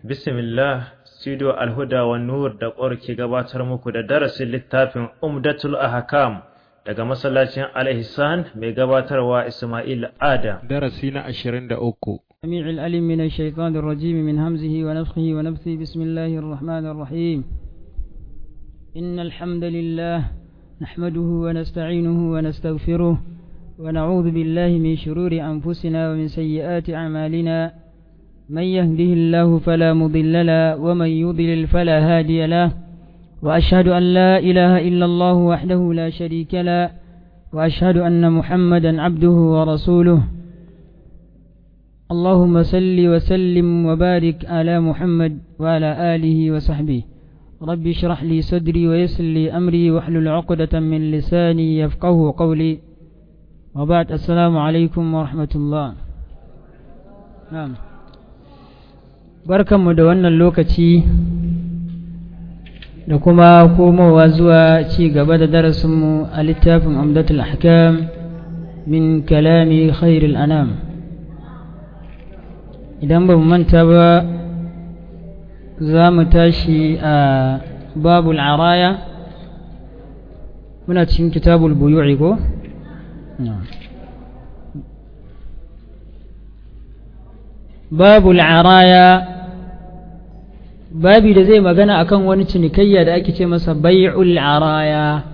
Bismillah, Studio Alhuda wa Nur da ƙwar ke gabatar muku da darasin littafin Umdatul Ahkam daga masallacin Al-Ihsan mai gabatarwa Ismail Ada. darasi na ashirin da uku السميع العليم من الشيطان الرجيم من همزه ونفخه ونفثه بسم الله الرحمن الرحيم إن الحمد لله نحمده ونستعينه ونستغفره ونعوذ بالله من شرور أنفسنا ومن سيئات أعمالنا من يهده الله فلا مضل له ومن يضلل فلا هادي له وأشهد أن لا إله إلا الله وحده لا شريك له وأشهد أن محمدا عبده ورسوله اللهم صل وسلم وبارك على محمد وعلى آله وصحبه رب اشرح لي صدري ويسر لي أمري واحلل عقدة من لساني يفقه قولي وبعد السلام عليكم ورحمة الله نعم barkanmu da wannan lokaci da kuma komowa zuwa ci gaba da darasinmu a littafin amdatul ahkam min kalami khairul anam idan ba mu manta ba za mu tashi a babul araya muna cikin kitabul buyu'i ko? babul araya babi da zai magana akan wani cinikayya da ake ce masa bai'ul araya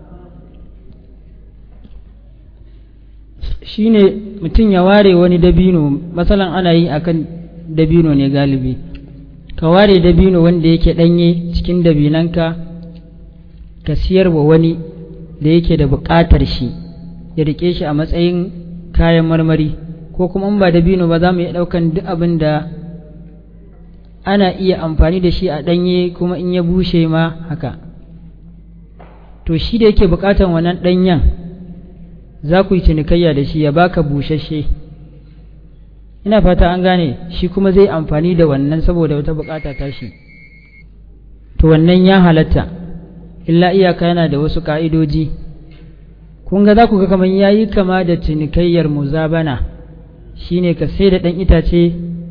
shine mutum ya ware wani dabino matsalan ana yi akan dabino ne galibi ka ware dabino wanda yake danye cikin dabinanka ka siyar wa wani da yake da buƙatar shi ya rike shi a matsayin kayan marmari ko kuma in ba dabino ba za mu iya ɗaukan duk abin da ana iya amfani da shi a ɗanye kuma in ya bushe ma haka to shi da yake buƙatar wannan ɗanyen za ku yi cinikayya da shi ya baka bushashe ina fata an gane shi kuma zai amfani da wannan saboda wata bukata ta shi to wannan ya halatta illa iyaka yana da wasu ka'idoji kun ga za ku ga kamar yayi kama da cinikayyar muzabana shine ka sai da ɗan itace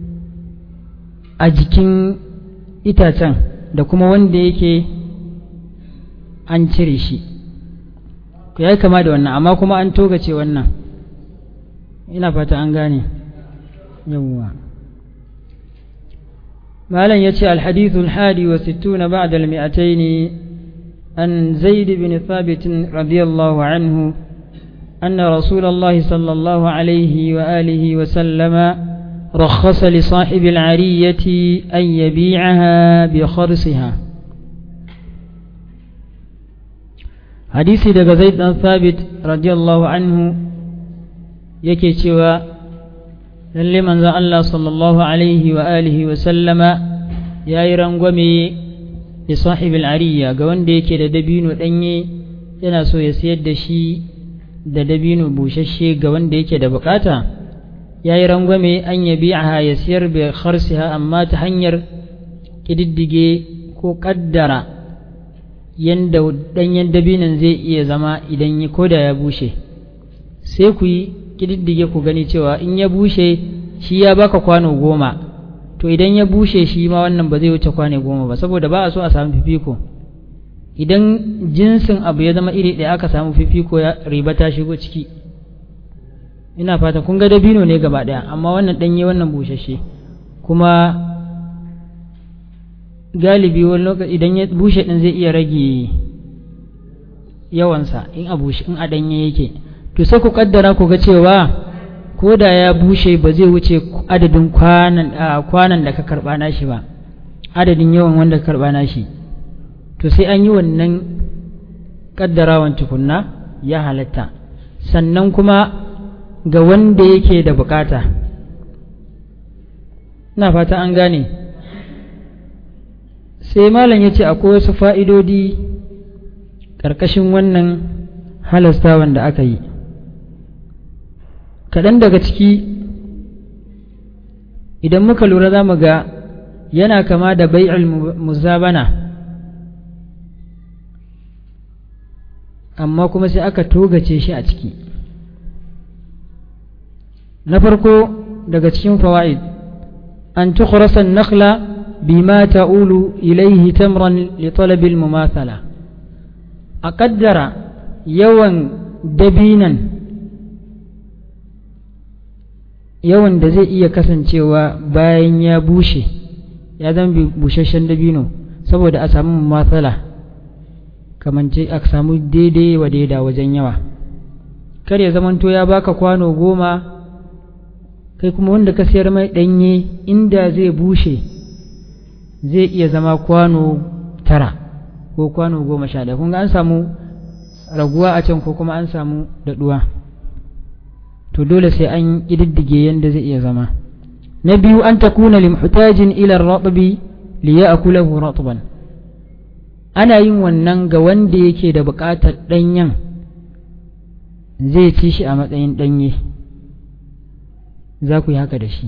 a jikin itacen da kuma wanda yake an cire shi ya yi kama da wannan amma kuma an togace wannan ina fata an gane yawwa malam ya ce alhadithul hadi wa sittuna ba'da al-mi'atayn an zaid bin thabit radiyallahu anhu أن رسول الله صلى الله عليه وآله وسلم رخص لصاحب العرية أن يبيعها بخرصها hadisi daga zaid dan sabit radiyallahu anhu yake cewa lalle manzon Allah sallallahu alaihi wa alihi wa sallama yayi rangwame da sahibul ariya ga wanda yake da dabino danye yana so ya sayar da shi da dabino bushashe ga wanda yake da bukata yayi rangwame an yabi'aha ya siyar bi kharsiha amma ta hanyar kididdige ko kaddara yanda ɗanyen dabinan zai iya zama idan ya koda ya bushe sai ku yi ƙididdige ku gani cewa in ya bushe shi ya baka kwano goma to idan ya bushe shi ma wannan ba zai wuce kwano goma ba saboda ba a so a samu fifiko idan jinsin abu ya zama iri ɗaya aka samu fifiko ya riba ta shigo ciki ina fata kun ga dabino ne gaba ɗaya amma wannan ɗanye wannan bushashe kuma galibi wani lokaci idan ya bushe din zai iya rage yawansa in a bushe in a danye yake to sai ku kaddara ku ga cewa ko da ya bushe ba zai wuce adadin kwanan kwanan da ka karba nashi ba adadin yawan wanda ka karba nashi to sai an yi wannan kaddarawan tukunna ya halatta sannan kuma ga wanda yake da bukata na fata an gane sai malam ya ce akwai wasu fa'idodi ƙarƙashin wannan halastawan da aka yi kaɗan daga ciki idan muka lura za mu ga yana kama da bai'ul muzabana amma kuma sai aka togace shi a ciki na farko daga cikin fawaid an tukhrasa an-nakhla بما تؤول إليه تمرا لطلب المماثلة أقدر يوان دبينا yawan da zai iya kasancewa bayan ya bushe ya zama busasshen dabino saboda a samu matsala kamance a samu daidai wa daida wajen yawa kar ya zamanto ya baka kwano goma kai kuma wanda ka sayar mai ɗanye inda zai bushe zai iya zama kwano tara ko kwano goma sha ɗaya kunga an samu raguwa a can ko kuma an samu daɗuwa to dole sai an ƙididdige yadda zai iya zama na biyu an ta kuna limhutajin ilar raɓabi liya a kulahu ratban ana yin wannan ga wanda yake da buƙatar ɗanyen zai ci shi a matsayin ɗanye za ku yi haka da shi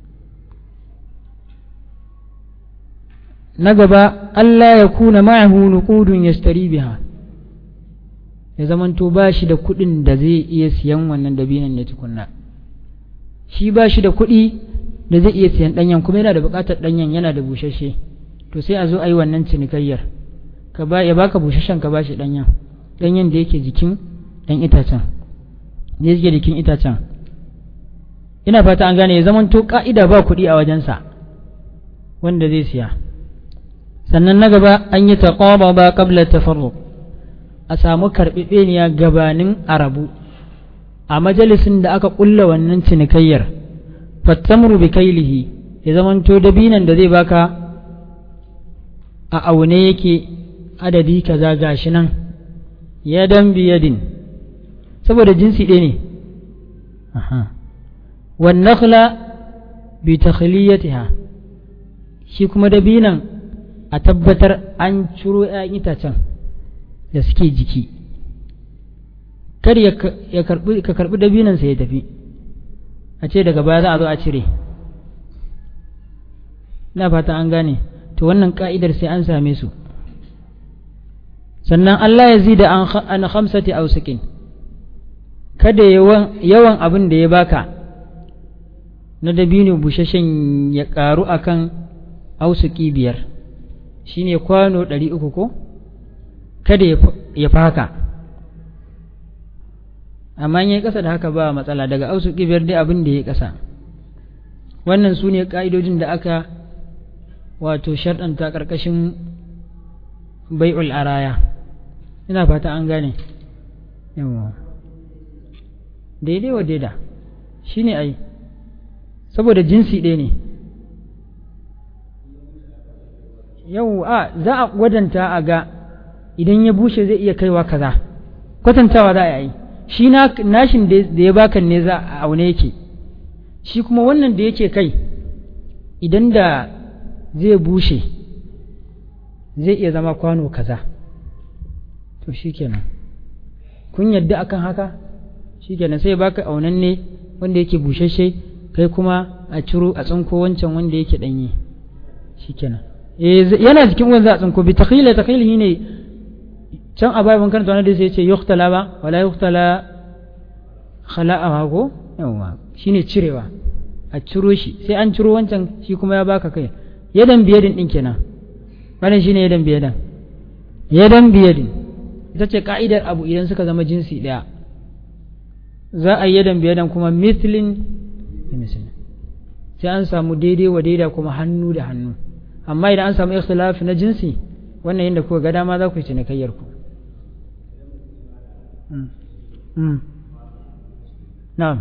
na gaba Allah ya kuna ma'ahu nuqudun yastari biha ya zamanto ba shi da kuɗin da zai iya siyan wannan dabinan ne tukunna shi ba shi da kuɗi da zai iya siyan ɗanyen kuma yana da buƙatar ɗanyen yana da bushashe to sai a zo a yi wannan cinikayyar ka ba ya baka bushashen ka ba shi ɗanyen ɗanyen da yake jikin ɗan itacen da yake jikin itacen ina fata an gane ya zamanto ka'ida ba kuɗi a wajensa wanda zai siya sannan na gaba an yi taƙwaba ba ƙabla tafarruq a samu karɓiɓeniya gabanin arabu a majalisin da aka ƙulla wannan cinikayyar fattamru bi kailihi ya zamanto dabinan da zai baka a aune yake adadi kaza gashi nan yadan biyadin saboda jinsi ɗaya ne wan nakhla bi takhliyatiha shi kuma dabinan a tabbatar an ciro 'ya'yan itacen da suke jiki kar ya karbi ka karbi dabinansa ya tafi a ce daga baya za a zo a cire na fata an gane to wannan ka'idar sai an same su sannan Allah ya zida an khamsati ausukin kada yawan yawan abin da ya baka na dabino bushashen ya karu akan ausuki biyar shine kwano ɗari uku ko kada ya faka amma ya yi ƙasa da haka ba matsala daga ausu biyar dai abin da ya ƙasa wannan su ne ƙa'idojin da aka wato sharɗanta ƙarƙashin bai'ul araya ina fata an gane yawa daidai wa daida shi ne ai saboda jinsi ɗaya ne yau a za a gwadanta a ga idan ya bushe zai iya kaiwa kaza kwatantawa za a yi shi nashin da ya baka ne za a aune yake shi kuma wannan da yake kai idan da zai bushe zai iya zama kwano kaza to shi kenan kun yadda akan haka shi kenan sai baka aunan ne wanda yake bushashe kai kuma a ciro a tsinko wancan wanda yake danye shi kenan yana jikin wanda a tsinko bi takhila takhilihi ne can a bayan karanta wani da sai ce yuktala ba wala yuktala khala'a ko yawa shine cirewa a ciro shi sai an ciro wancan shi kuma ya baka kai yadan biyadin din kenan wannan shine yadan biyadan yadan biyadin ita ce ka'idar abu idan suka zama jinsi daya za a yi yadan biyadan kuma mislin sai an samu daidai wa daida kuma hannu da hannu amma idan an samu ikhtilafi na jinsi wannan yadda kuka ga dama za ku yi cinikayyar ku na'am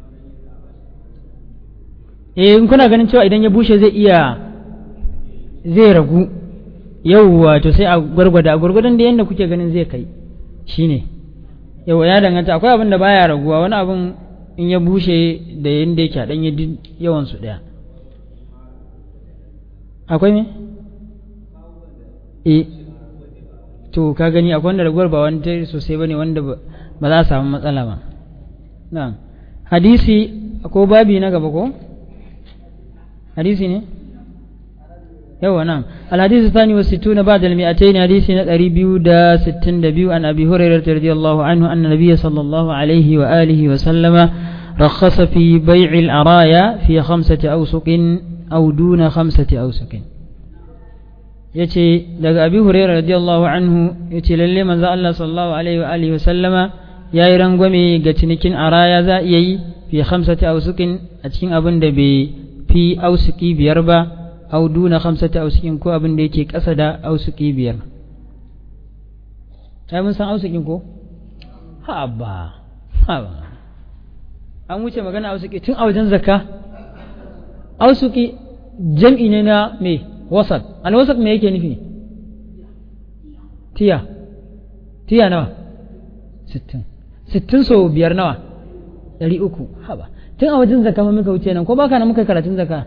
eh in kuna ganin cewa idan ya bushe zai iya zai ragu yauwa to sai a gwargwada a gwargwadon da yadda kuke ganin zai kai shine yauwa ya danganta akwai abin da baya raguwa wani abin in ya bushe da yadda yake a ɗanye yawan su ɗaya akwai me eh to ka gani akwai wanda raguwar ba wani sosai bane wanda ba za a samu matsala ba na'am hadisi ko babi na gaba ko hadisi ne yawa na'am الحديث الثاني والستون بعد المئتين حديث نتري بيو دا ستين دبيو عن أبي هريرة رضي الله عنه أن النبي صلى الله عليه وآله وسلم رخص في بيع الأرايا في خمسة أوسق أو دون خمسة أوسق yace daga abi hurairah radiyallahu anhu yace lalle manzo Allah sallallahu alaihi wa alihi wa sallama yayi rangwame ga cinikin araya za iya yi fi khamsati ausukin a cikin abin da bai fi ausuki biyar ba au duna khamsati ausukin ko abin da yake ƙasa da ausuki biyar ai mun san ausukin ko ha ba ha ba an wuce magana ausuki tun a wajen zakka ausuki jam'i ne na me wasat alwasat me yake nufi tiya tiya nawa sittin sittin so biyar nawa ɗari uku haba tun a wajen zakka muka wuce nan ko baka nan muka karatun zakka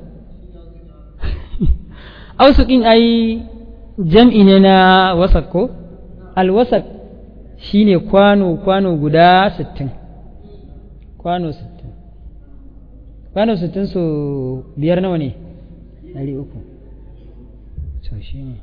ausukin ai jam'i ne na wasat ko alwasat shine kwano kwano guda sittin kwano sittin kwano sittin so biyar nawa ne ɗari uku to shi ne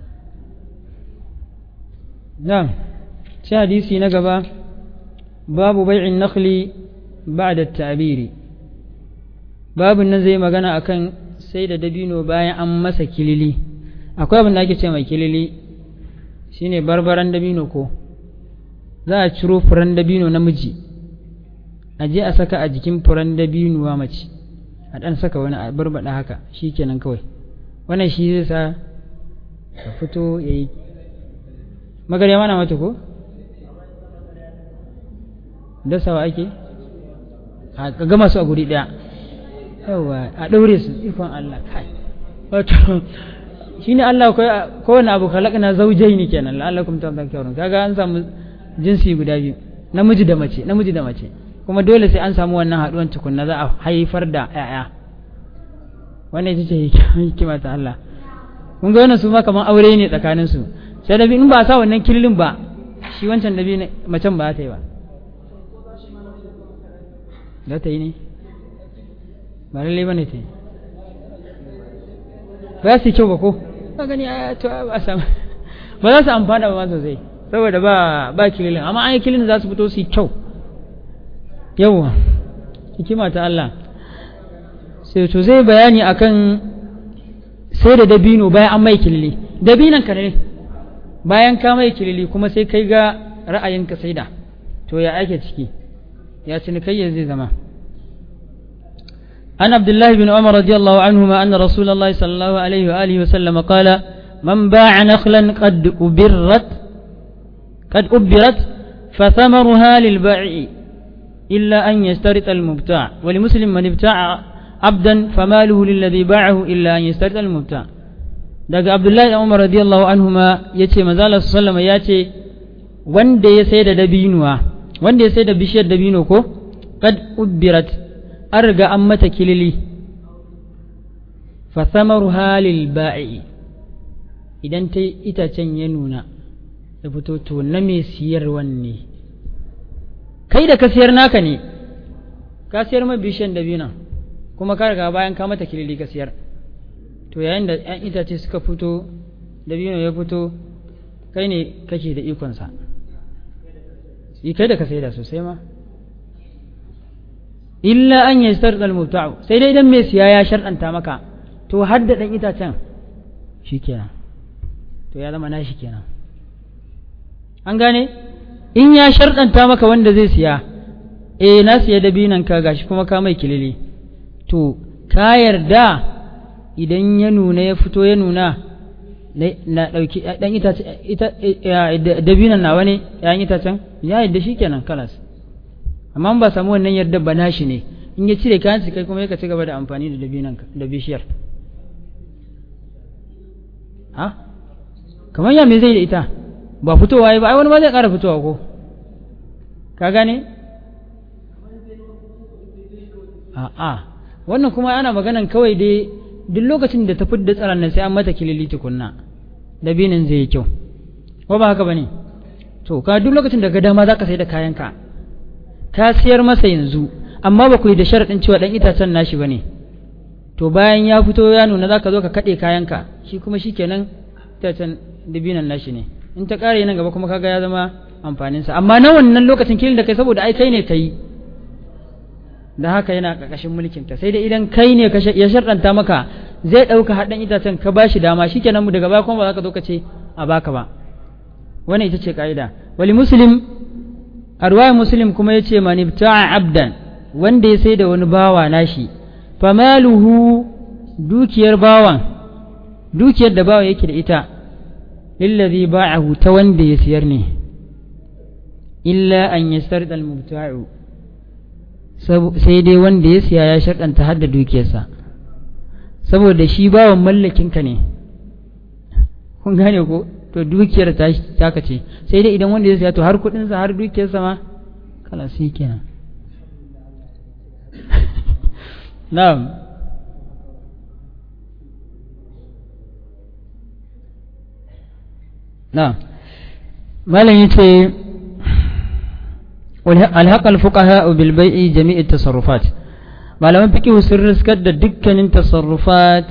na ci hadisi na gaba babu bai'in nakhli ba'da ta'biri babin nan zai magana akan sai da dabino bayan an masa kilili akwai abin da ake ce mai kilili shine barbaran dabino ko za a ciro furen dabino namiji a je a saka a jikin furen dabinuwa mace a ɗan saka wani a barbaɗa haka shi kenan kawai wannan shi zai sa a fito ya yi magarya mana mata ko dasawa ake a gama su a guri ɗaya yawa a ɗaure su ikon Allah kai wato shi ne Allah kowane abu kalakna zaujai ne kenan la'allakum tadhakkarun kaga an samu jinsi guda biyu namiji da mace namiji da mace kuma dole sai an samu wannan haɗuwan tukunna za a haifar da ‘ya'ya wannan ita ce hikima ta Allah kun ga wannan su ma kamar aure ne tsakanin su sai da in ba a sa wannan kilin ba shi wancan da biyu macen ba ta yi ba za ta yi ne ba lalle ba ne ta yi ba su kyau ba ko ba gani a to ba samu ba za su amfana ba ma sosai saboda ba ba kililin amma an yi kilin za su fito su yi kyau yawwa hikima ta Allah sai to zai bayani akan sai da dabino bayan an mai kilili dabinan ka ne bayan ka mai kilili kuma sai kai ga ra'ayinka sai da to ya ake ciki ya cinikayya zai zama عن عبد الله بن عمر رضي الله عنهما أن رسول الله صلى الله عليه وآله وسلم قال من باع نخلا قد أبرت قد أبرت فثمرها للبائع إلا أن يشترط المبتاع ولمسلم من ابتاع عبدا فماله للذي باعه إلا أن يشترط المبتاع daga Abdullahi da Umar radiyallahu anhuma yace manzo Allah sallallahu alaihi yace wanda ya sai da dabinuwa wanda ya sai da bishiyar dabino ko qad ubbirat an riga an mata kilili fa thamaruha lil ba'i idan ta itacen ya nuna ya fito to na mai siyarwan ne kai da ka siyar naka ne ka siyar mai bishiyan dabina kuma ka riga bayan ka mata kilili ka siyar to yayin da ‘yan itace suka fito dabino ya fito kai ne kake da ikonsa kai da ka sai da sosai ma illa an yi sarɗar muta'u sai dai idan mai siya ya sharɗanta maka to har da ɗan itacen shi kenan to ya zama nashi kenan an gane in ya sharɗanta maka wanda zai siya eh na siya dabinan ka gashi kuma ka mai kilili to ka yarda idan ya nuna ya fito ya nuna na ɗauki ɗan itace dabinan nawa ne ‘ya'yan itacen ya yadda shi kenan kalas amma ba samu wannan yarda ba nashi ne in ya cire kayan kai kuma ya ci gaba da amfani da dabinan da bishiyar ha kamar ya me zai da ita ba fitowa ba ai wani ma zai ƙara fitowa ko ka gane a'a wannan kuma ana maganan kawai dai duk lokacin da ta fidda tsaron nan sai an mata kilili tukunna dabinin zai yi kyau ko ba haka bane to ka duk lokacin da ga dama zaka sai da kayanka ka siyar masa yanzu amma ba ku yi da sharaɗin cewa dan itacen nashi bane to bayan ya fito ya nuna zaka zo ka kaɗe kayanka shi kuma shikenan itacen dabinan nashi ne in ta ƙare nan gaba kuma kaga ya zama amfaninsa amma na wannan lokacin kilin da kai saboda ai kai ne ka yi da haka yana ƙarƙashin mulkinta sai dai idan kai ne ya sharɗanta maka zai ɗauka haɗin itacen ka bashi dama shikenan mu daga baya kuma ba za ka zo ka ce a baka ba wannan ita ce ka'ida wali muslim a ruwayar muslim kuma ya ce mani abdan wanda ya sai da wani bawa nashi famaluhu dukiyar bawan dukiyar da bawa yake da ita lillazi ba'ahu ta wanda ya siyar ne illa an yastar al-mubta'u sai dai wanda ya siya ya sharɗanta har da dukiyarsa saboda shi bawan mallakinka ne kun gane ko to dukiyar ta taka ce sai dai idan wanda ya siya to har kuɗinsa har dukiyarsa ma kala sai kenan na'am na'am malam yace alhaqa alfuqaha bil bai'i jami'i tasarrufat malaman fiqh sun riskar da dukkanin tasarrufat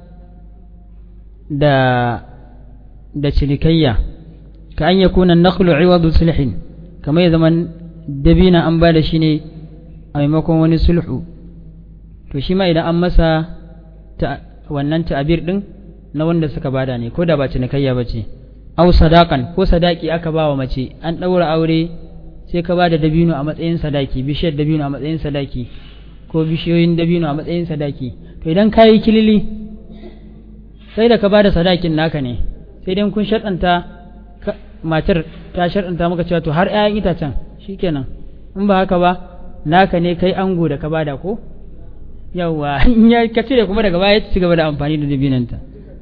da da cinikayya ka an yakuna an-naqlu 'iwadu sulhin kamar ya zaman dabina an ba da shi ne a maimakon wani sulhu to shi ma idan an masa wannan ta'abir din na wanda suka bada ne ko da ba cinikayya ba ce au sadakan ko sadaki aka ba wa mace an ɗaura aure sai ka ba da dabino a matsayin sadaki bishiyar dabino a matsayin sadaki ko bishiyoyin dabino a matsayin sadaki to idan ka yi kilili sai da ka ba da sadakin naka ne sai dai kun shaɗanta matar ta shaɗanta maka cewa to har 'ya'yan itacen shikenan in ba haka ba naka ne kai ango da ka bada ko yawwa in ya ka cire kuma daga baya ci gaba da amfani da dabinanta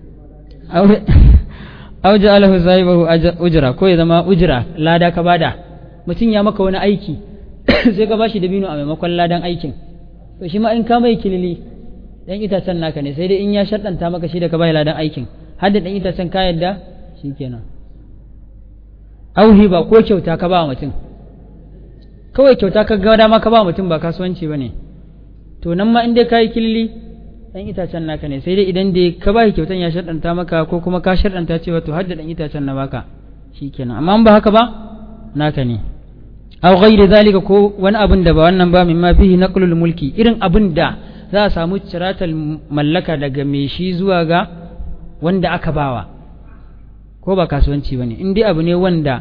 aw ja'alahu sahibahu ujra ko ya zama ujra lada ka bada mutum ya maka wani aiki sai ka bashi dabino a maimakon ladan aikin to shi ma in ka mai kilili dan itacen naka ne sai dai in ya shaddanta maka shi da ka bai ladan aikin har da dan itacen ka yadda shikenan auhi ba ko kyauta ka ba mutum kawai kyauta ka ga dama ka ba mutum ba kasuwanci bane to nan ma in dai kai kilili dan itacen naka ne sai dai idan dai ka ba kyautan ya shaddanta maka ko kuma ka shaddanta cewa to har da dan itacen na baka shikenan amma in ba haka ba naka ne aw ghairi zalika ko wani abin da ba wannan ba mimma fihi naqlul mulki irin abin da za a samu ciratal mallaka daga mai shi zuwa ga wanda aka bawa ko ba kasuwanci bane in dai abu ne wanda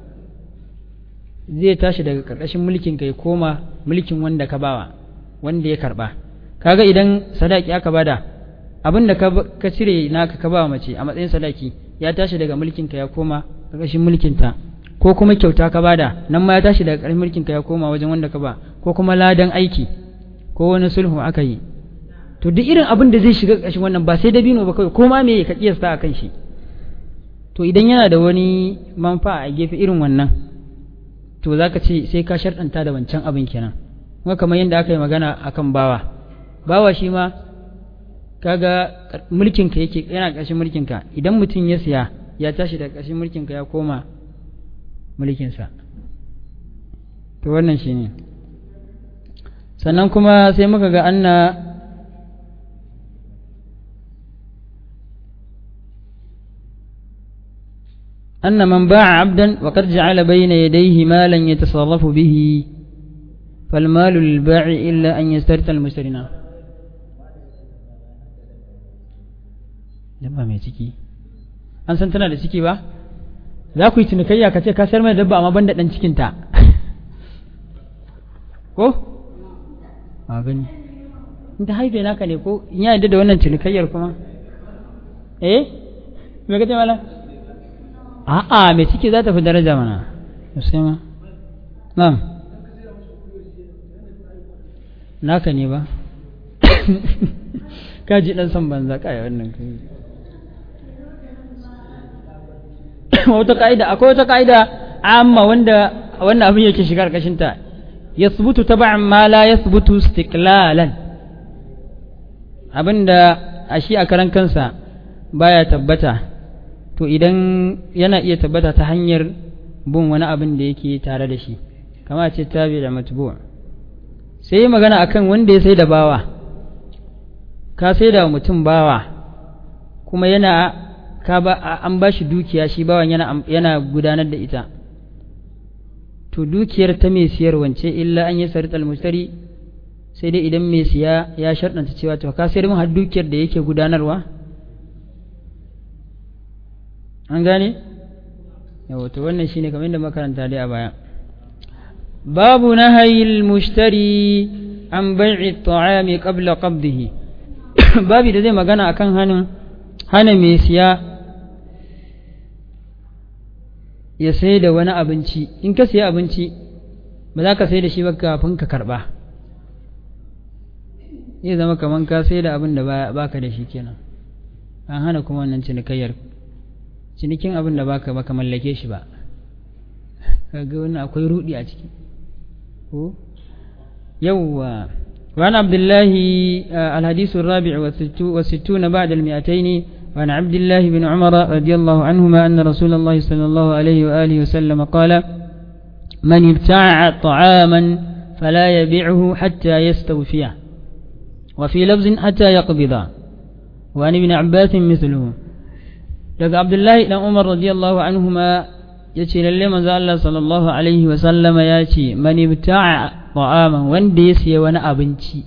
zai tashi daga karkashin mulkin ka ya koma mulkin wanda ka bawa wanda ya karba kaga idan sadaki aka bada abin da ka cire naka ka bawa mace a matsayin sadaki ya tashi daga mulkin ka ya koma karkashin mulkin ta ko kuma kyauta ka bada nan ma ya tashi daga ƙarfin mulkin ka ya koma wajen wanda ka ba ko kuma ladan aiki ko wani sulhu aka yi to duk irin abin da zai shiga ƙarshen wannan ba sai dabino ba kawai ko ma me ka kiyasta a kan shi to idan yana da wani manfa a gefe irin wannan to za ka ce sai ka sharɗanta da wancan abin kenan kuma kamar yadda aka yi magana akan bawa bawa shi ma kaga mulkin ka yake yana ƙarshen mulkin ka idan mutum ya siya ya tashi daga ƙarshen mulkin ka ya koma mulkinsa to wannan shi ne sannan kuma sai muka ga anna أن من باع عبدا وقد جعل بين يديه مالا يتصرف به فالمال للبائع إلا أن يسترت المشترين dabba mai ciki an san tana da ciki ba za ku yi cinikayya ka ce ka sayar mai dabba amma ban da ɗan cikinta ko a gani in ta haife naka ne ko in ya yadda da wannan cinikayyar kuma eh me ka ce mala a'a mai ciki za ta fi daraja mana sai ma na'am naka ne ba ka ji dan son banza kai wannan kai wata ka'ida akwai wata ka'ida amma wanda wannan abin yake shiga karkashin ta yasbutu tab'an ma la yasbutu istiqlalan abinda a shi a karan kansa baya tabbata to idan yana iya tabbata ta hanyar bin wani abin da yake tare da shi kama ce tabi da matbu sai yi magana akan wanda ya sai da bawa ka sai da mutum bawa kuma yana ka ba an ba shi dukiya shi bawan yana yana gudanar da ita to dukiyar ta mai siyar wance illa an yi sarit almustari sai dai idan mai siya ya sharɗanta cewa to ka sayar min har dukiyar da yake gudanarwa an gane yawa to wannan shine kamar yadda makaranta dai a baya babu nahayil mushtari an bai'i ta'ami qabla qabdihi babu da zai magana akan hanin hana mai siya ya sai da wani abinci in ka siya abinci ba za ka sai da shi ba kafin ka karba zai zama kamar ka sai da abin da ba ka da shi kenan an hana kuma wannan cinikayyar cinikin abin da baka baka mallake shi ba kaga wannan akwai rudi a ciki ko yawwa وعن عبد الله الحديث الرابع والستون بعد المئتين وعن عبد الله بن عمر رضي الله عنهما أن رسول الله صلى الله عليه وآله وسلم قال من ابتاع طعاما فلا يبيعه حتى يستوفيه وفي لفظ حتى يقبضه وعن ابن عباس مثله daga abdullahi dan umar radiyallahu anhuma ya ce lalle manzo Allah sallallahu alaihi wa sallama ya ce man ibta'a ta'aman wanda ya siya wani abinci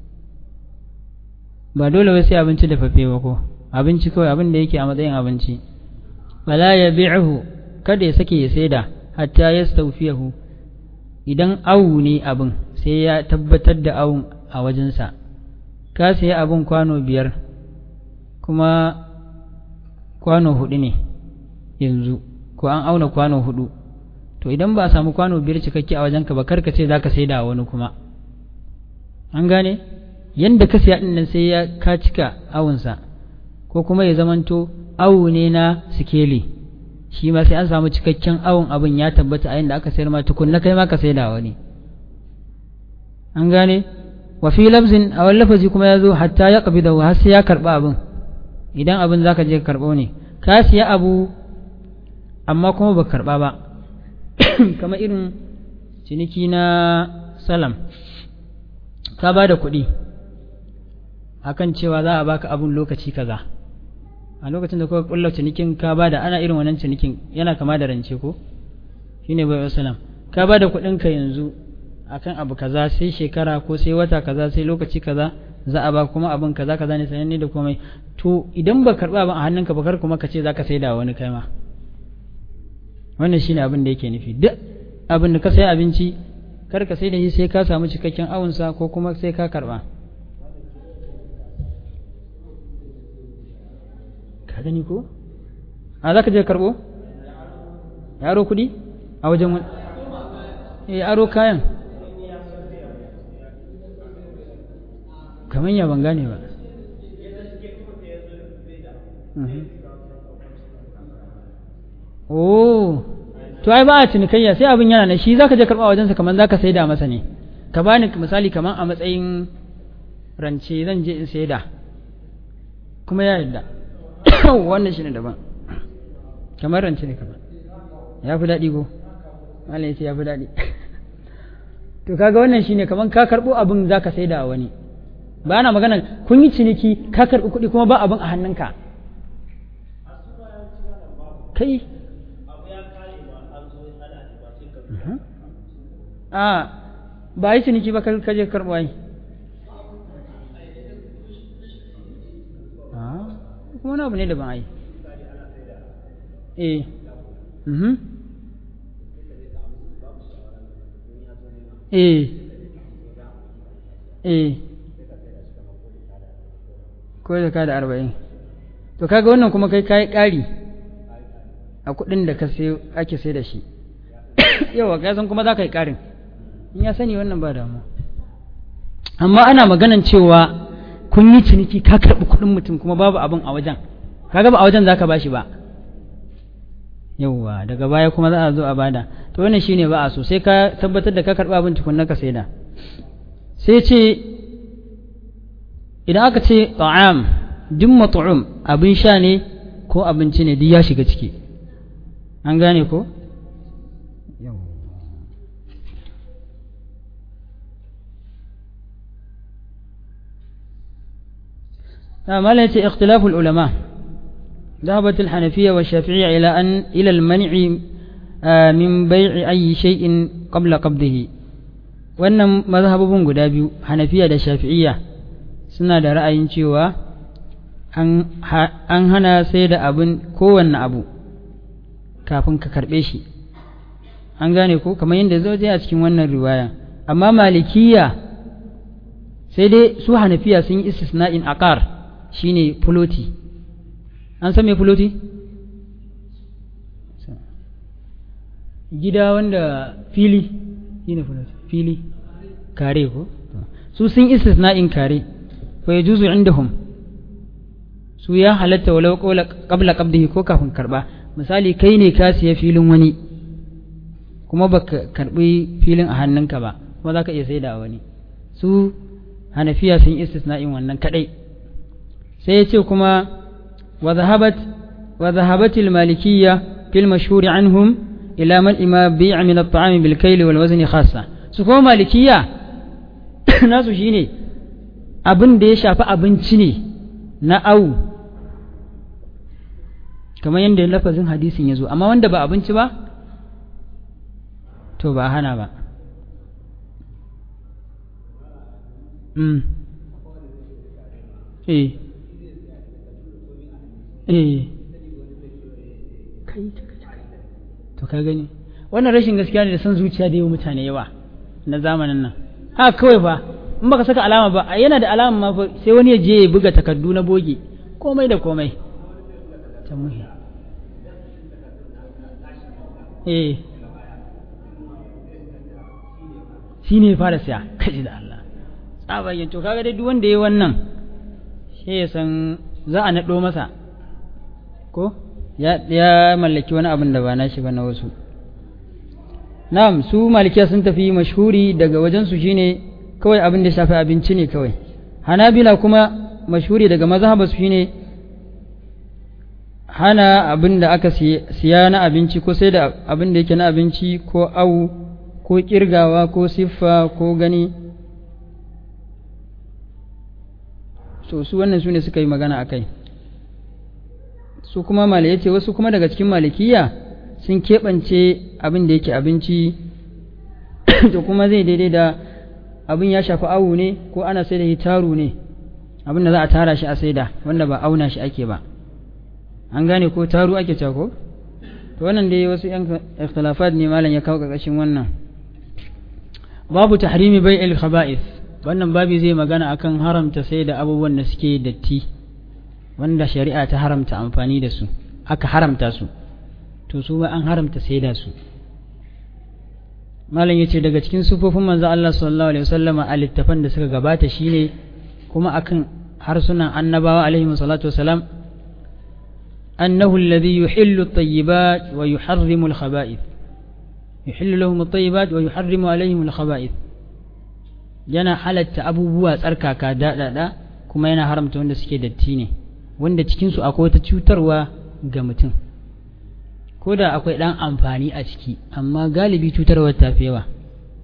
ba dole wai sai abinci da fafe ba ko abinci kawai abin da yake a matsayin abinci bala ya bi'hu kada ya sake ya saida hatta yastawfiyahu idan awu ne abin sai ya tabbatar da awun a wajensa ka siya abin kwano biyar kuma kwano hudu ne yanzu ko an auna kwano hudu to idan ba a samu kwano biyar cikakke a wajenka ba karka ce za ka sai da wani kuma an gane yadda ka siya nan sai ya ka cika awunsa ko kuma ya zamanto awu ne na sikeli shi ma sai an samu cikakken awun abin ya tabbata a yadda aka sayar ma tukunna kai ma ka sai da wani an gane wa fi lafzin a wani lafazi kuma ya zo hatta ya kabi da har sai ya karba abin idan abin za ka je ka karɓo ne ka siya abu amma kuma ba karɓa ba kamar irin ciniki na salam ka ba da kuɗi akan cewa za a baka abun lokaci kaza a lokacin da kuka kulla cinikin ka ba da ana irin wannan cinikin yana kama da rance ko shine bai salam ka ba da kuɗin ka yanzu akan abu kaza sai shekara ko sai wata kaza sai lokaci kaza za a ba kuma abin kaza kaza ne sananne da komai to idan ba karba abin a hannunka ba kar kuma ka ce zaka saida wani kai ma wannan shine abin da yake nufi duk abin da ka sai abinci kar ka saida shi sai ka samu cikakken awunsa ko kuma sai ka karba ka gani ko a zaka je karbo yaro kudi a wajen wani eh aro kayan kamar ya ban gane ba oh to ai ba a cinikayya sai abin yana na shi zaka je karɓa wajensa kamar zaka saida masa ne ka bani misali kamar a matsayin rance zan je in saida kuma ya yarda wannan shine daban kamar rance ne kamar ya fi daɗi ko malam ya ce ya fi daɗi to kaga wannan shine kamar ka karɓo abin zaka saida a wani ba na magana kun yi ciniki ka karɓi kuɗi kuma ba abin a hannunka kai a ba yi ciniki ba ka je karɓo ai kuma wani abu ne daban ai eh mhm eh eh ko da ka da arba'in to kaga wannan kuma kai kayi ƙari a kuɗin da ka sai ake sai da shi yawa ka san kuma za ka yi ƙarin in ya sani wannan ba damu amma ana maganan cewa kun yi ciniki ka karɓi kuɗin mutum kuma babu abin a wajen kaga ba a wajen za ka bashi ba yauwa daga baya kuma za a zo a bada to wannan shine ba a so sai ka tabbatar da ka karɓi abin tukunna ka saida sai ce idan aka ce ta'am duk mat'um abin sha ne ko abinci ne duk ya shiga ciki an gane ko نعم التي اختلاف العلماء ذهبت الحنفية والشافعية إلى أن إلى المنع من بيع أي شيء قبل قبضه wannan mazhabobin guda biyu hanafiya da shafi'iyya suna da ra'ayin cewa an hana sai da abin kowanne abu kafin ka karɓe shi an gane ko kamar yadda zo a cikin wannan riwaya amma malikiya sai dai su hanafiya sun yi istisna'in aqar shine fuloti an san me fuloti gida wanda fili shine fuloti fili kare ko su sun istisna'in kare fa yajuzu indahum su ya halatta walau qabla qabdihi ko kafin karba misali kai ne ka siya filin wani kuma baka karbi filin a hannunka ba kuma zaka iya saida wani su hanafiya sun istisna'in wannan kadai sai ya ce kuma wa zahabat wa zahabat al-malikiyya fil mashhur anhum ila man ima bi'a min at-ta'am bil kayl wal wazn khassa su kuma malikiyya nasu shine abin da ya shafi abinci ne na au kamar yadda lafazin hadisin ya zo amma wanda ba abinci ba to ba hana ba mm. eh eh kai to ka gani wannan rashin gaskiya ne da san zuciya da yi mutane yawa na zamanin nan ha kawai ba in baka saka alama ba yana da alama ma sai wani ya je ya buga takardu na boge komai da komai ta muhi eh shi ne fara siya kaji da Allah tsabagen to kaga dai duk wanda ya wannan shi ya san za a naɗo masa ko ya mallaki wani abin da ba na shi ba na wasu na'am su malikiya sun tafi mashhuri daga wajensu shine kawai abin da shafi abinci ne kawai hanabila kuma mashhuri daga mazhaba su shine hana abin da aka siya na abinci ko sai da abin da yake na abinci ko au ko kirgawa ko siffa ko gani so su wannan su ne suka yi magana a kai su kuma malaya ce wasu kuma daga cikin malikiya sun keɓance abin da yake abinci to kuma zai daidai da abin ya shafi awu ne ko ana sai da hitaru ne abin da za a tara shi a saida wanda ba auna shi ake ba an gane ko taru ake cako to wannan dai wasu yan ikhtilafat ne malam ya kawo ƙarƙashin wannan babu tahrimi bai'il khaba'ith wannan babi zai magana akan haramta sai da abubuwan da suke datti wanda shari'a ta haramta amfani da su aka haramta su to su ba an haramta sai da su malam yace daga cikin sufofin manzo Allah sallallahu alaihi wasallam a littafan da suka gabata shine kuma akan harsunan annabawa alaihi salatu wasalam annahu alladhi yuhillu at-tayyibat wa yuharrimu al-khaba'ith yuhillu lahum at-tayyibat wa yuharrimu alaihim al-khaba'ith yana halatta abubuwa tsarkaka daɗaɗa kuma yana haramta wanda suke datti ne wanda cikinsu akwai wata cutarwa ga mutum ko da akwai ɗan amfani a ciki amma galibi cutarwar ta fi yawa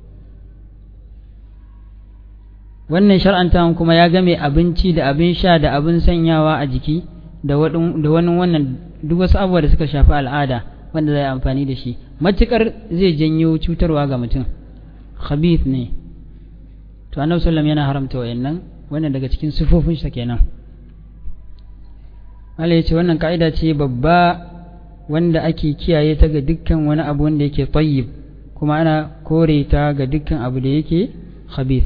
wannan shar'antawan kuma ya game abinci da abin sha da abin sanyawa a jiki da wani wannan duk wasu abubuwa da suka shafi al'ada wanda zai amfani da shi matukar zai janyo cutarwa ga mutum khabith ne to annabi sallam yana haramta wayannan wannan daga cikin sifofin sa kenan Allah ya ce wannan ka'ida ce babba wanda ake kiyaye ta ga dukkan wani abu wanda yake tayyib kuma ana kore ta ga dukkan abu da yake khabith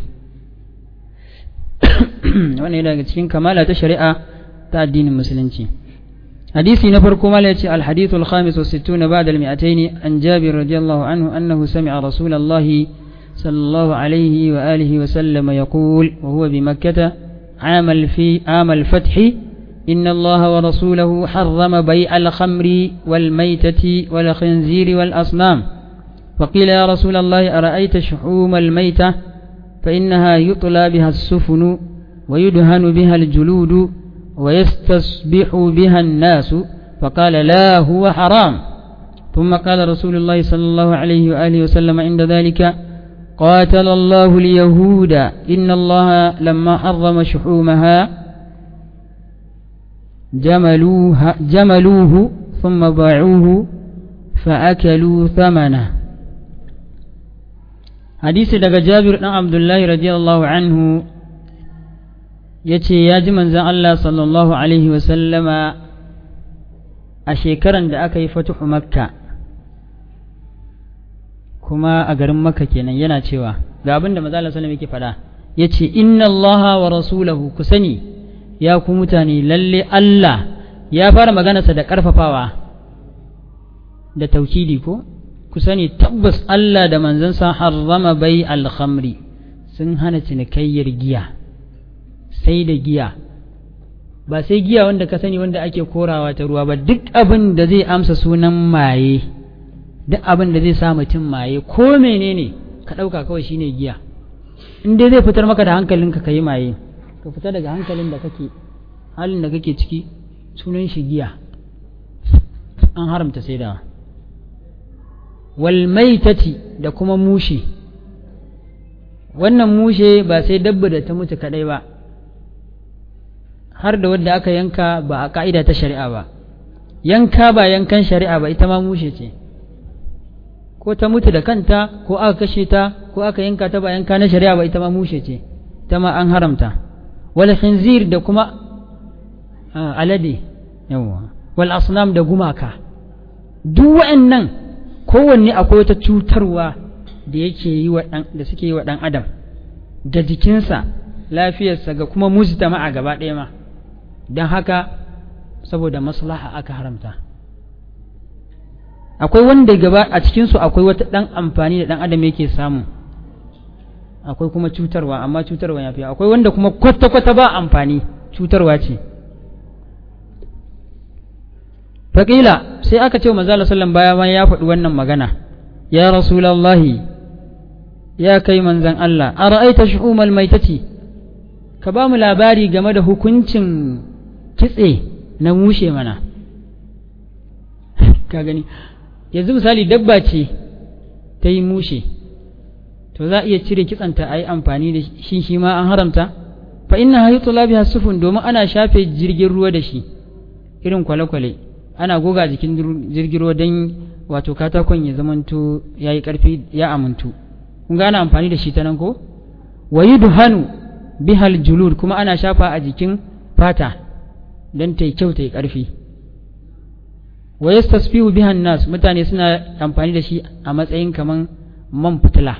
wannan yana daga cikin kamala ta shari'a ta addinin musulunci hadisi na farko mala ya ce alhadithu alkhamis wa sittuna ba'da almi'atayn an jabir radiyallahu anhu annahu sami'a rasulallahi صلى الله عليه وآله وسلم يقول وهو بمكة عام الفي عام الفتح إن الله ورسوله حرم بيع الخمر والميتة والخنزير والأصنام فقيل يا رسول الله أرأيت شحوم الميتة فإنها يطلى بها السفن ويدهن بها الجلود ويستصبح بها الناس فقال لا هو حرام ثم قال رسول الله صلى الله عليه وآله وسلم عند ذلك قاتل الله اليهود إن الله لما حرم شحومها جملوها جملوه ثم باعوه فأكلوا ثمنه hadisi daga jabir ɗan abdullahi radiyallahu anhu ya ce ya ji manzan Allah sallallahu alaihi wasallama a shekaran da aka yi fatuhu makka kuma a garin makka kenan yana cewa ga abin da manzan Allah sallallahu yake faɗa ya ce inna allaha wa rasulahu ku sani ya ku mutane lalle Allah ya fara maganarsa da ƙarfafawa da taukidi ko ku sani tabbas Allah da manzansa harrama bai alhamri sun hana cinikayyar giya sai da giya ba sai giya wanda ka sani wanda ake korawa ta ruwa ba duk abin da zai amsa sunan maye duk abin da zai sa mutum maye ko menene ka ɗauka kawai shine giya in dai zai fitar maka da hankalinka ka yi maye ka fita daga hankalin da kake halin da kake ciki sunan shi giya an haramta saidawa walmaitati da kuma mushe wannan mushe ba sai dabba da ta mutu kadai ba har da wadda aka yanka ba a ka'ida ta shari'a ba yanka ba yankan shari'a ba ita ma mushe ce ko ta mutu da kanta ko aka kashe ta ko aka yanka ta ba yanka na shari'a ba ita ma mushe ce ita ma an haramta wal khinzir da kuma alade yawa wal asnam da gumaka duk wa'annan kowanne akwai wata cutarwa da yake yi wa dan da suke yi wa dan adam da jikinsa lafiyarsa ga kuma mujtama'a gaba ɗaya ma don haka saboda maslaha aka haramta akwai wanda gaba a cikinsu akwai wata ɗan amfani da ɗan adam yake samu akwai kuma cutarwa amma cutarwa ya fi akwai wanda kuma kwata-kwata ba amfani cutarwa ce faƙila sai aka ce wa manzala sallan baya ma ya faɗi wannan magana ya rasulallahi ya kai manzan Allah a ra'aita shu'umal maitati ka ba mu labari game da hukuncin kitse na mushe mana ka gani yanzu misali dabba ce ta yi mushe to za a iya cire kitsanta a yi amfani da shi shi ma an haramta fa inna hayatu labiha sufun domin ana shafe jirgin ruwa da shi irin kwale-kwale ana goga jikin jirgin ruwa don wato katakon ya zamanto ya yi ƙarfi ya amintu kun ga ana amfani da shi ta nan ko wa duhanu bihal julud kuma ana shafa a jikin fata don ta yi kyau ta yi ƙarfi wa yastasfihu bihan nas mutane suna amfani da shi a matsayin kaman man fitila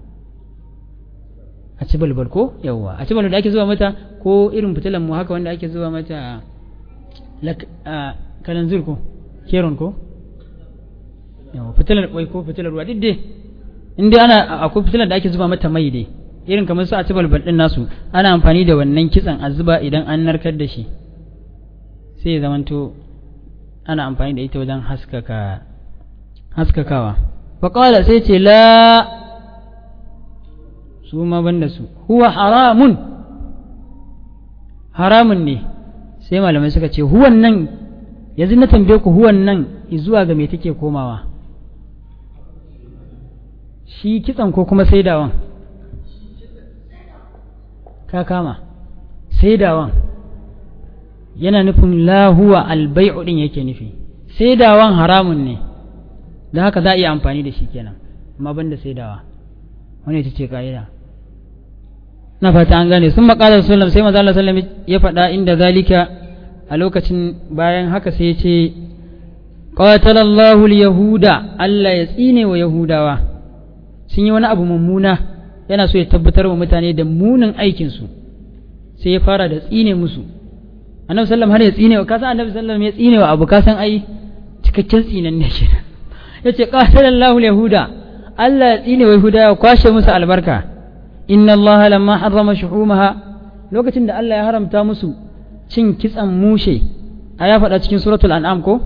a ci balbal ko yawwa a ci balbal da ake zuwa mata ko irin fitilan mu haka wanda ake zuwa mata kalanzir ko keron ko yawwa fitilar kwai ko fitilar ruwa duk dai in dai ana akwai fitilar da ake zuba mata mai dai irin kamar su a ci balbal din nasu ana amfani da wannan kitsan a zuba idan an narkar da shi sai ya zamanto ana amfani da ita wajen haskaka haskakawa faƙala sai ce la su ma banda su huwa haramun haramun ne sai malamai suka ce huwan nan yanzu na tambaye ku huwan nan zuwa ga me take komawa shi kitsan ko kuma saidawan ka kama saidawan yana nufin lahuwa albai'u din yake nufi saidawan haramun ne da haka za a iya amfani da shi kenan amma banda saidawa wani ita ce ka'ida na fata an gane sun maƙalar sallam sai maza sallam ya faɗa inda zalika a lokacin bayan haka sai ya ce qatalallahu yahuda Allah ya tsine wa yahudawa sun yi wani abu mummuna yana so ya tabbatar wa mutane da munin aikinsu sai ya fara da tsine musu annabi sallam har ya tsine wa kasan annabi sallam ya tsine wa abu kasan ai cikakken tsinan ne shi ya ce qatalallahu yahuda Allah ya tsine wa yahuda ya kwashe musu albarka inna allaha lamma harrama shuhumaha lokacin da Allah ya haramta musu cin kitsan mushe a ya faɗa cikin suratul an'am ko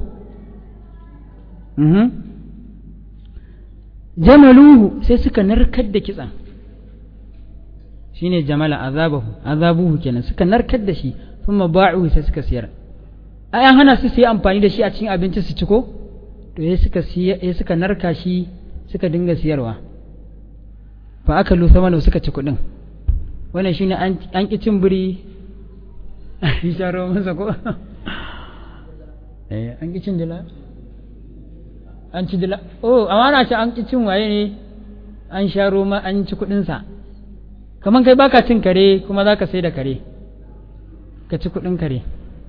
jamaluhu sai suka narkar da kitsan shine jamala azabahu azabuhu kenan suka narkar da shi kuma ba'u sai suka siyar ai an hana su su yi amfani da shi a cikin abinci su ci ko to sai suka sai suka narka shi suka dinga siyarwa fa aka lusa mana suka ci kuɗin wannan shine an ƙi cin biri an sharo masa ko eh an ƙi cin dila an ci dila oh amma na ce an ƙi cin waye ne an sha roma an ci kuɗinsa kamar kai baka cin kare kuma za ka sai da kare ka ci kuɗin kare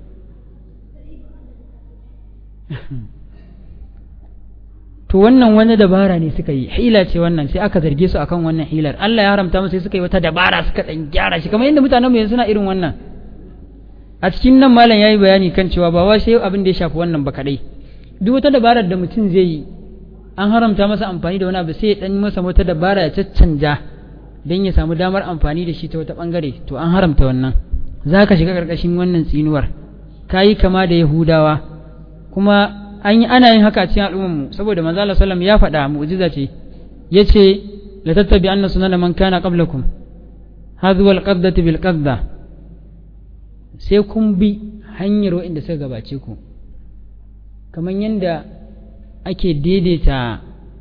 to wannan wani dabara ne suka yi hila ce wannan sai aka zarge su akan wannan hilar Allah ya haramta musu sai suka yi wata dabara suka dan gyara shi kamar yadda mutanen mu yanzu suna irin wannan a cikin nan malam yayi bayani kan cewa ba wai sai abin da ya shafi wannan ba kadai duk wata dabarar da mutum zai yi an haramta masa amfani da wani abu sai ya dan masa wata dabara ya caccanja dan ya samu damar amfani da shi ta wata bangare to an haramta wannan zaka shiga karkashin wannan tsinuwar kayi kama da yahudawa kuma an yi ana yin haka a cikin al'ummarmu saboda manzo Allah sallam ya faɗa mu'jiza ce yace la tattabi anna sunana man kana qablakum hadhu wal qabdati bil qabda sai kun bi hanyar waɗanda suka gabace ku kamar yadda ake daidaita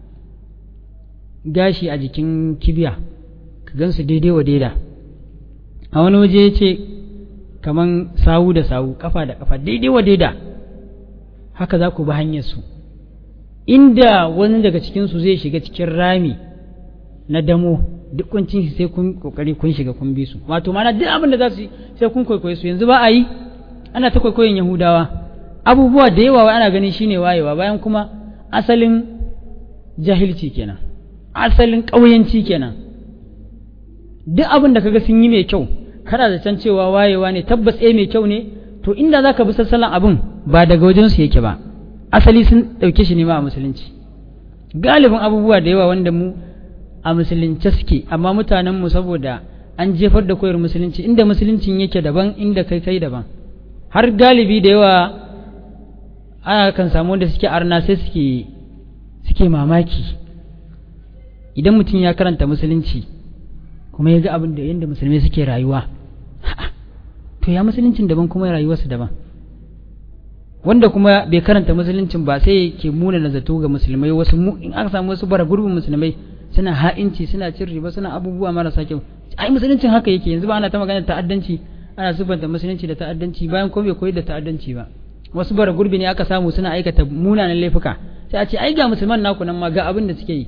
gashi a jikin kibiya ka gansu daidai wa daida a wani waje ya ce kamar sawu da sawu kafa da kafa daidai wa daida haka za ku bi hanyarsu inda wani daga cikinsu zai shiga cikin rami na damo duk kuncin shi sai kun kokari kun shiga kun bi su wato mana duk abin da za su sai kun kwaikwaye su yanzu ba a yi ana ta kwaikwayon yahudawa abubuwa da yawa ana ganin shine wayewa bayan kuma asalin jahilci kenan asalin ƙauyanci kenan duk abin da kaga sun yi mai kyau kada da can cewa wayewa ne tabbas eh mai kyau ne to inda zaka bi sassalan abin ba daga wajen su yake ba asali sun ɗauke shi ne ma a musulunci galibin abubuwa da yawa wanda mu a musulunce suke amma mutanen mu saboda an jefar da koyar musulunci inda musuluncin yake daban inda kai kai daban har galibi da yawa ana kan samu wanda suke arna sai suke suke mamaki idan mutum ya karanta musulunci kuma ya ga abin da yadda musulmai suke rayuwa to ya musuluncin daban kuma rayuwarsu daban wanda kuma bai karanta musuluncin ba sai ke muna na zato ga musulmai wasu in aka samu wasu bara gurbin musulmai suna ha'inci suna cin riba suna abubuwa marasa kyau ai musuluncin haka yake yanzu ba ana ta magana ta'addanci ana sufanta musulunci da ta'addanci bayan ko bai koyi da ta'addanci ba wasu bara gurbi ne aka samu suna aikata munanan laifuka sai a ce ai ga musulman naku nan ma ga abin da suke yi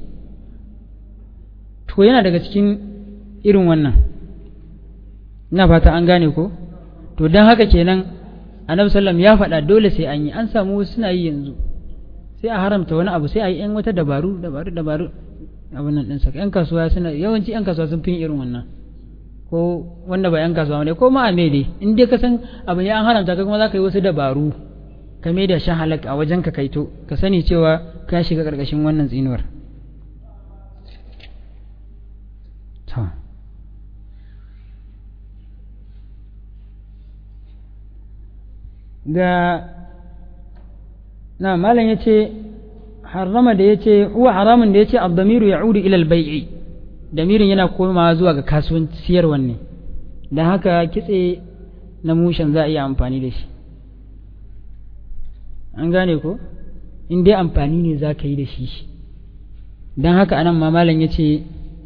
to yana daga cikin irin wannan ina fata an gane ko to don haka kenan annabi sallam ya faɗa dole sai an yi an samu wasu suna yi yanzu sai a haramta wani abu sai a yi yan wata dabaru dabaru dabaru abin nan ɗinsa yan kasuwa suna yawanci yan kasuwa sun fi irin wannan ko wanda ba yan kasuwa ne ko ma a dai in dai ka san abu ne an haramta kai kuma za ka yi wasu dabaru ka mai da shan halak a wajen ka kaito ka sani cewa ka shiga ƙarƙashin wannan tsinuwar ga na malam ya ce harama da ya ce huwa haramun da ya ce abdamiru ya udu ilal bai'i damirin yana komawa zuwa ga kasuwan siyarwan ne don haka kitse na mushen za a iya amfani da shi an gane ko in dai amfani ne za ka yi da shi don haka anan ma malam ya ce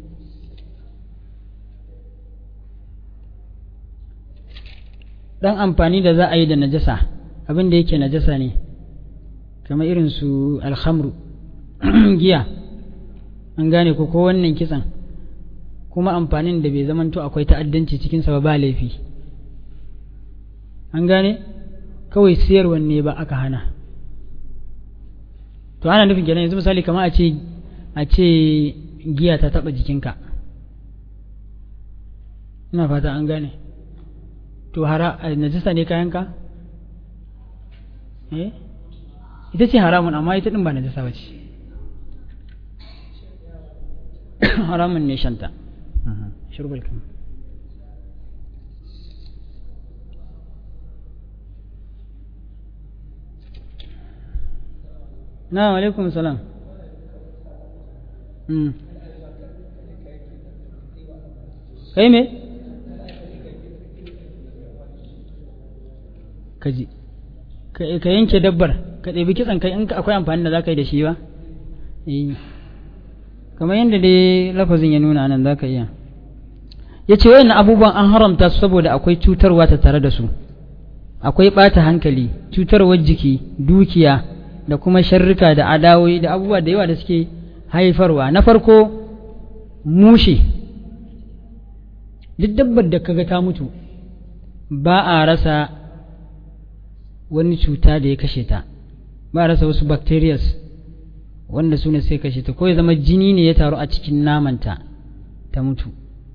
dan amfani da za a yi da najasa abin da yake najasa ne kamar irin su alhamru giya an gane ko ko wannan kitsan kuma amfanin da bai zamanto akwai ta'addanci cikin sa ba laifi an gane kawai siyarwan ne ba aka hana to ana nufin kenan yanzu misali kamar a ce a ce giya ta taba jikinka ina fata an gane to hara najisa ne kayanka eh ita ce haramun amma ita din ba najisa ba ce haramun ne shanta shurbal kan na alaikum salam kai me kaji ka yanke dabbar ka ɗebi kitsan kai in akwai amfani da za ka yi da shi ba kamar yadda dai lafazin ya nuna nan za ka iya ya ce wayan abubuwan an haramta su saboda akwai cutarwa ta tare da su akwai ɓata hankali cutarwar jiki dukiya da kuma sharrika da adawoyi da abubuwa da yawa da suke haifarwa na farko mushe duk dabbar da kaga ta mutu ba a rasa wani cuta da ya kashe ta ba a rasa wasu bacterias wanda su ne sai kashe ta ko ya zama jini ne ya taru a cikin namanta ta mutu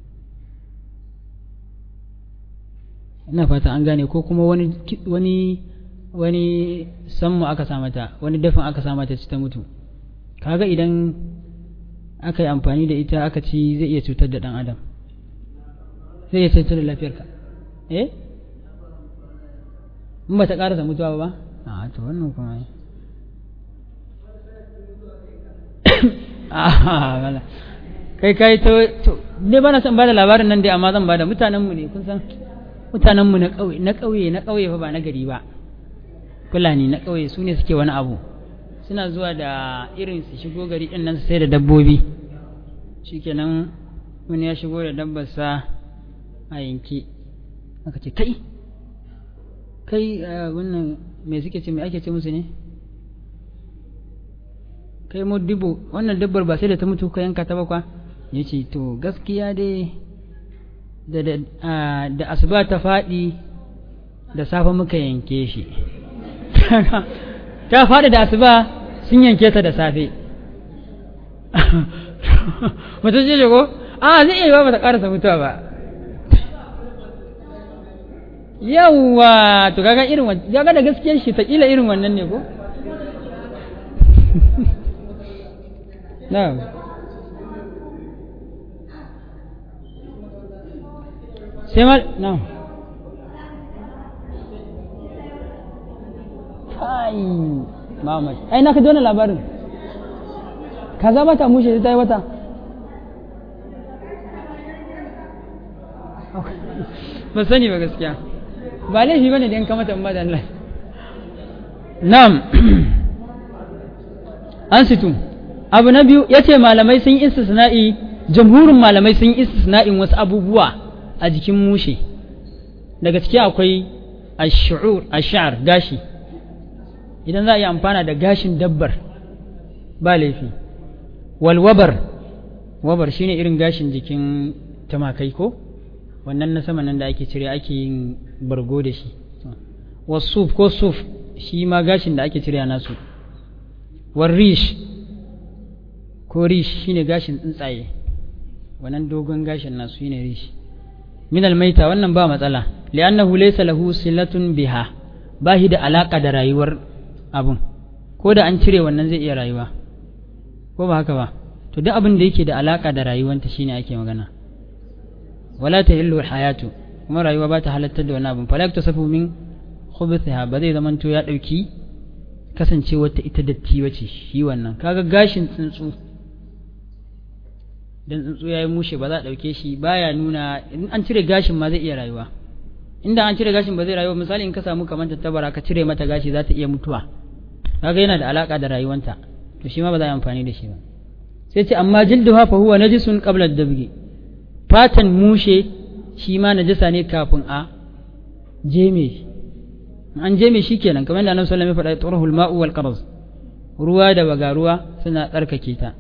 ina fata an gane ko kuma wani wani wani sammu aka sa mata wani dafin aka sa mata ci ta mutu kaga idan aka yi amfani da ita aka ci zai iya cutar da dan adam zai iya cutar da lafiyarka eh in ba ta karasa mutuwa ba a to wannan kuma a kai kai to ne bana son bada labarin nan dai amma zan bada mutanenmu ne kun san mutanenmu na ƙauye na ƙauye na ƙauye fa ba na gari ba fulani na ƙauye su ne suke wani abu suna zuwa da irin su shigo gari ɗin nan su sai da dabbobi shikenan wani ya shigo da dabbarsa a yanke aka ce kai kai wannan me suke ce me ake ce musu ne kai mu dubu wannan dabbar ba sai da ta mutu ka yanka ta bakwa ya ce to gaskiya dai da asuba ta faɗi da safe muka yanke shi ta faɗi da asuba sun yanke ta da safe mutum ce ko a zai iya ba ta ƙarasa mutuwa ba yawwa to kaga irin wannan kaga da gaskiyar shi ta kila irin wannan ne ko na'am sai mal na'am kai Muhammad ai na ka dona labarin kaza bata mushe ta yi wata ba sani ba gaskiya ba laifi bane da in ka mata da Allah na'am an situ abu na biyu yace malamai sun yi istisna'i jamhurin malamai sun yi istisna'in wasu abubuwa a jikin mushe daga ciki akwai ash-shu'ur ash-sha'r gashi idan za a yi amfana da gashin dabbar ba laifi wal wabar wabar shine irin gashin jikin tumakai ko wannan na sama nan da ake cire ake yin bargo da shi wasuf ko suf shi ma gashin da ake cire nasu war rish ko rish shine gashin tsuntsaye wannan dogon gashin nasu shine rish min almaita wannan ba matsala li'annahu laysa lahu silatun biha ba shi da alaka da rayuwar abun ko da an cire wannan zai iya rayuwa ko ba haka ba to duk abin da yake da alaka da rayuwanta shine ake magana wala ta hillu hayatu kuma rayuwa ba ta halattar da wani abin falak ta safu min khubutha ba zai zaman to ya dauki kasance wata ita datti wace shi wannan kaga gashin tsuntsu dan tsuntsu yayi mushe ba za a dauke shi baya nuna in an cire gashin ma zai iya rayuwa inda an cire gashin ba zai rayuwa misali in ka samu kamar tattabara ka cire mata gashi za ta iya mutuwa kaga yana da alaka da rayuwanta to shi ma ba za a yi amfani da shi ba sai ce amma jilduha fa huwa najisun qabla ad-dabghi fatan mushe shi ma najasa ne kafin a jeme an jeme shi kenan kamar yadda annabi sallallahu alaihi wasallam ya faɗa turhul ma'u wal qarz ruwa da baga ruwa suna tsarkake ta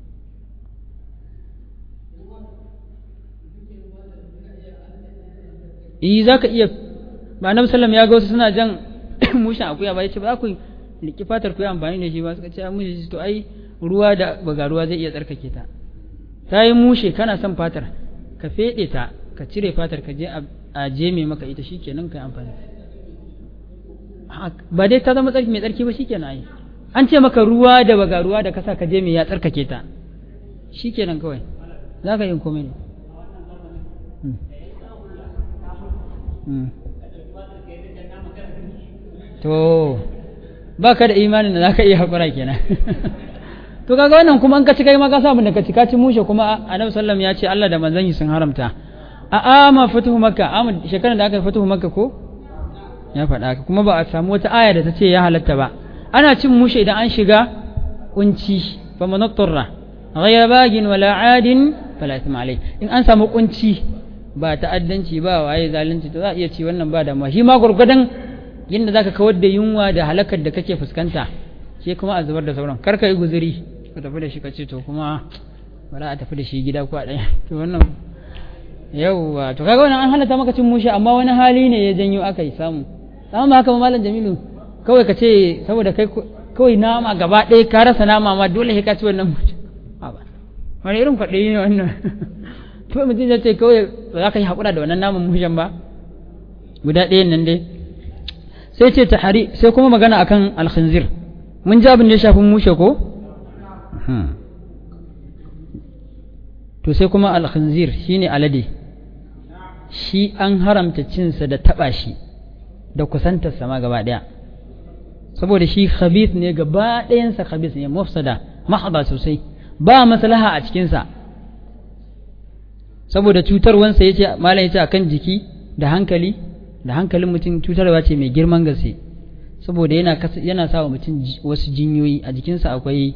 eh zaka iya ba annabi sallallahu ya ga wasu suna jan mushin akuya ba yace ba ku liki fatar ku yi amfani da shi ba suka ce an mushe to ai ruwa da baga ruwa zai iya tsarkake ta ta yi mushe kana son fatar ka feɗe ta ka cire fatar ka je a jeme maka ita shikenan ka yi amfani ba dai ta zama tsarki mai tsarki ba shikenan ai an ce maka ruwa da baga ruwa da kasa ka je mai ya tsarkake ta shikenan kawai za ka yi komai ne to ba ka da imanin da za ka iya haƙura kenan to kaga wannan kuma an ka ci kai ma ka samu da ka ci ka ci mushe kuma annabi sallam ya ce Allah da manzon shi sun haramta a ama fatuhu makka ama shekaran da aka yi fatuhu makka ko ya faɗa ka kuma ba a samu wata aya da ta ce ya halatta ba ana cin mushe idan an shiga kunci fa manattarra ghayra bagin wala adin fala ithma alai in an samu kunci ba ta'addanci ba waye zalunci to za a iya ci wannan ba da ma shi ma gurgudan yadda zaka kawar da yunwa da halakar da kake fuskanta sai kuma a zubar da sauran kar ka yi guzuri ka tafi da shi ka ce to kuma bari a tafi da shi gida ko a ɗaya to wannan yauwa to kaga wannan an halatta maka cin mushe amma wani hali ne ya janyo aka yi samu amma ba haka ba malam jamilu kawai ka ce saboda kai kawai nama gaba ɗaya ka rasa nama ma dole sai ka ci wannan mushe wani irin kwaɗayi ne wannan to mutum ya ce kawai ba za ka yi haƙura da wannan naman mushen ba guda ɗayan nan dai sai ce tahari sai kuma magana akan alkhinzir mun ji abin da ya shafi mushe ko to sai kuma alkhinzir shine alade shi an haramta cinsa da taɓa shi da kusantar sama gaba ɗaya saboda shi khabith ne gaba ɗayansa khabith ne mafsada mahada sosai ba maslaha a cikinsa saboda cutarwansa ya ce malam ya ce akan jiki da hankali da hankalin mutum cutarwa ce mai girman gaske saboda yana yana sa wa mutum wasu jinyoyi a jikinsa akwai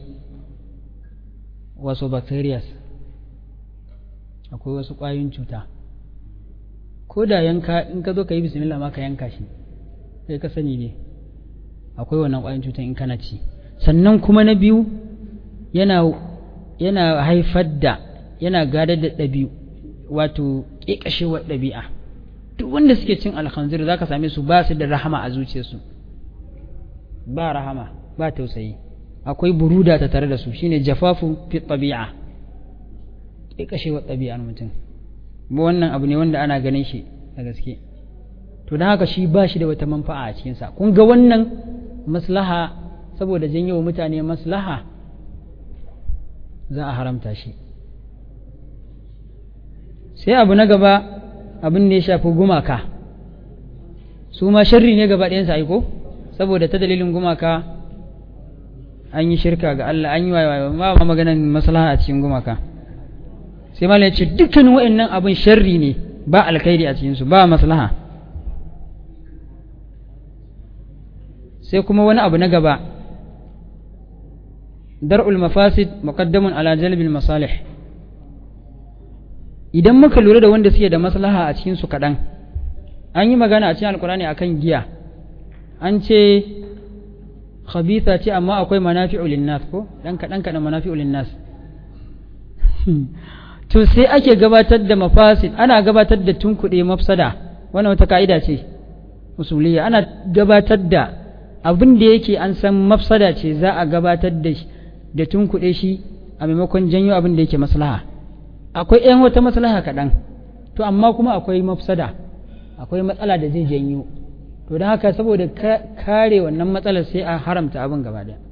wasu bacterias akwai wasu ƙwayoyin cuta ko da yanka in ka zo ka yi bismillah ma ka yanka shi sai ka sani ne akwai wannan ƙwayoyin cutan in kana ci sannan kuma na biyu yana yana haifar da yana gadar da ɗabi'u wato ƙeƙashewar ɗabi'a duk wanda suke cin alkhanzir za ka same su ba su da rahama a zuciyarsu ba rahama ba tausayi akwai buruda ta tare da su shine jafafu fi ɗabi'a ƙeƙashewar ɗabi'ar mutum wannan abu ne wanda ana ganin shi da gaske to don haka shi ba shi da wata manfa'a a cikinsa kun ga wannan maslaha saboda janyo mutane maslaha za a haramta shi sai abu na gaba abin da ya shafi gumaka su ma sharri ne gaba ɗayansa aiko saboda ta dalilin gumaka an yi shirka ga Allah an yi wayewa ba ma maganan maslaha a cikin gumaka sai malam ya ce dukkan wa'annan abin sharri ne ba alkhairi a cikinsu ba maslaha sai kuma wani abu na gaba dar'ul mafasid muqaddamun ala jalbil masalih idan muka lura da wanda suke da maslaha a cikin su kaɗan an yi magana a cikin alkurani akan giya an ce khabitha ce amma akwai manafi'u linnas ko dan kaɗan kaɗan manafi'u linnas to sai ake gabatar da mafasid ana gabatar da tunkuɗe mafsada wannan wata ka'ida ce usuliyya ana gabatar da abin da yake an san mafsada ce za a gabatar da shi da tunkuɗe shi a maimakon janyo abin da yake maslaha akwai ‘yan wata maslaha kaɗan to amma kuma akwai mafsada akwai matsala da zai janyo to don haka saboda kare wannan matsalar sai a haramta abin gaba ɗaya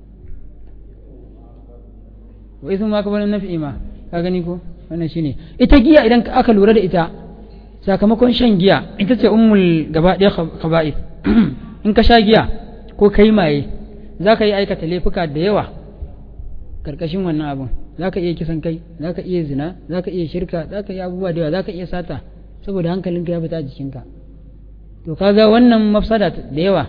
wa isin ma ka bani nafi ma ka gani ko wannan shine ita giya idan aka lura da ita sakamakon shan giya ita ce ummul gaba ɗaya khaba'ith in ka sha giya ko kai maye za ka yi aikata laifuka da yawa karkashin wannan abin za ka iya kisan kai za ka iya zina za ka iya shirka za ka iya abubuwa da yawa za ka iya sata saboda hankalinka ya fita a jikinka to kaga wannan mafsada da yawa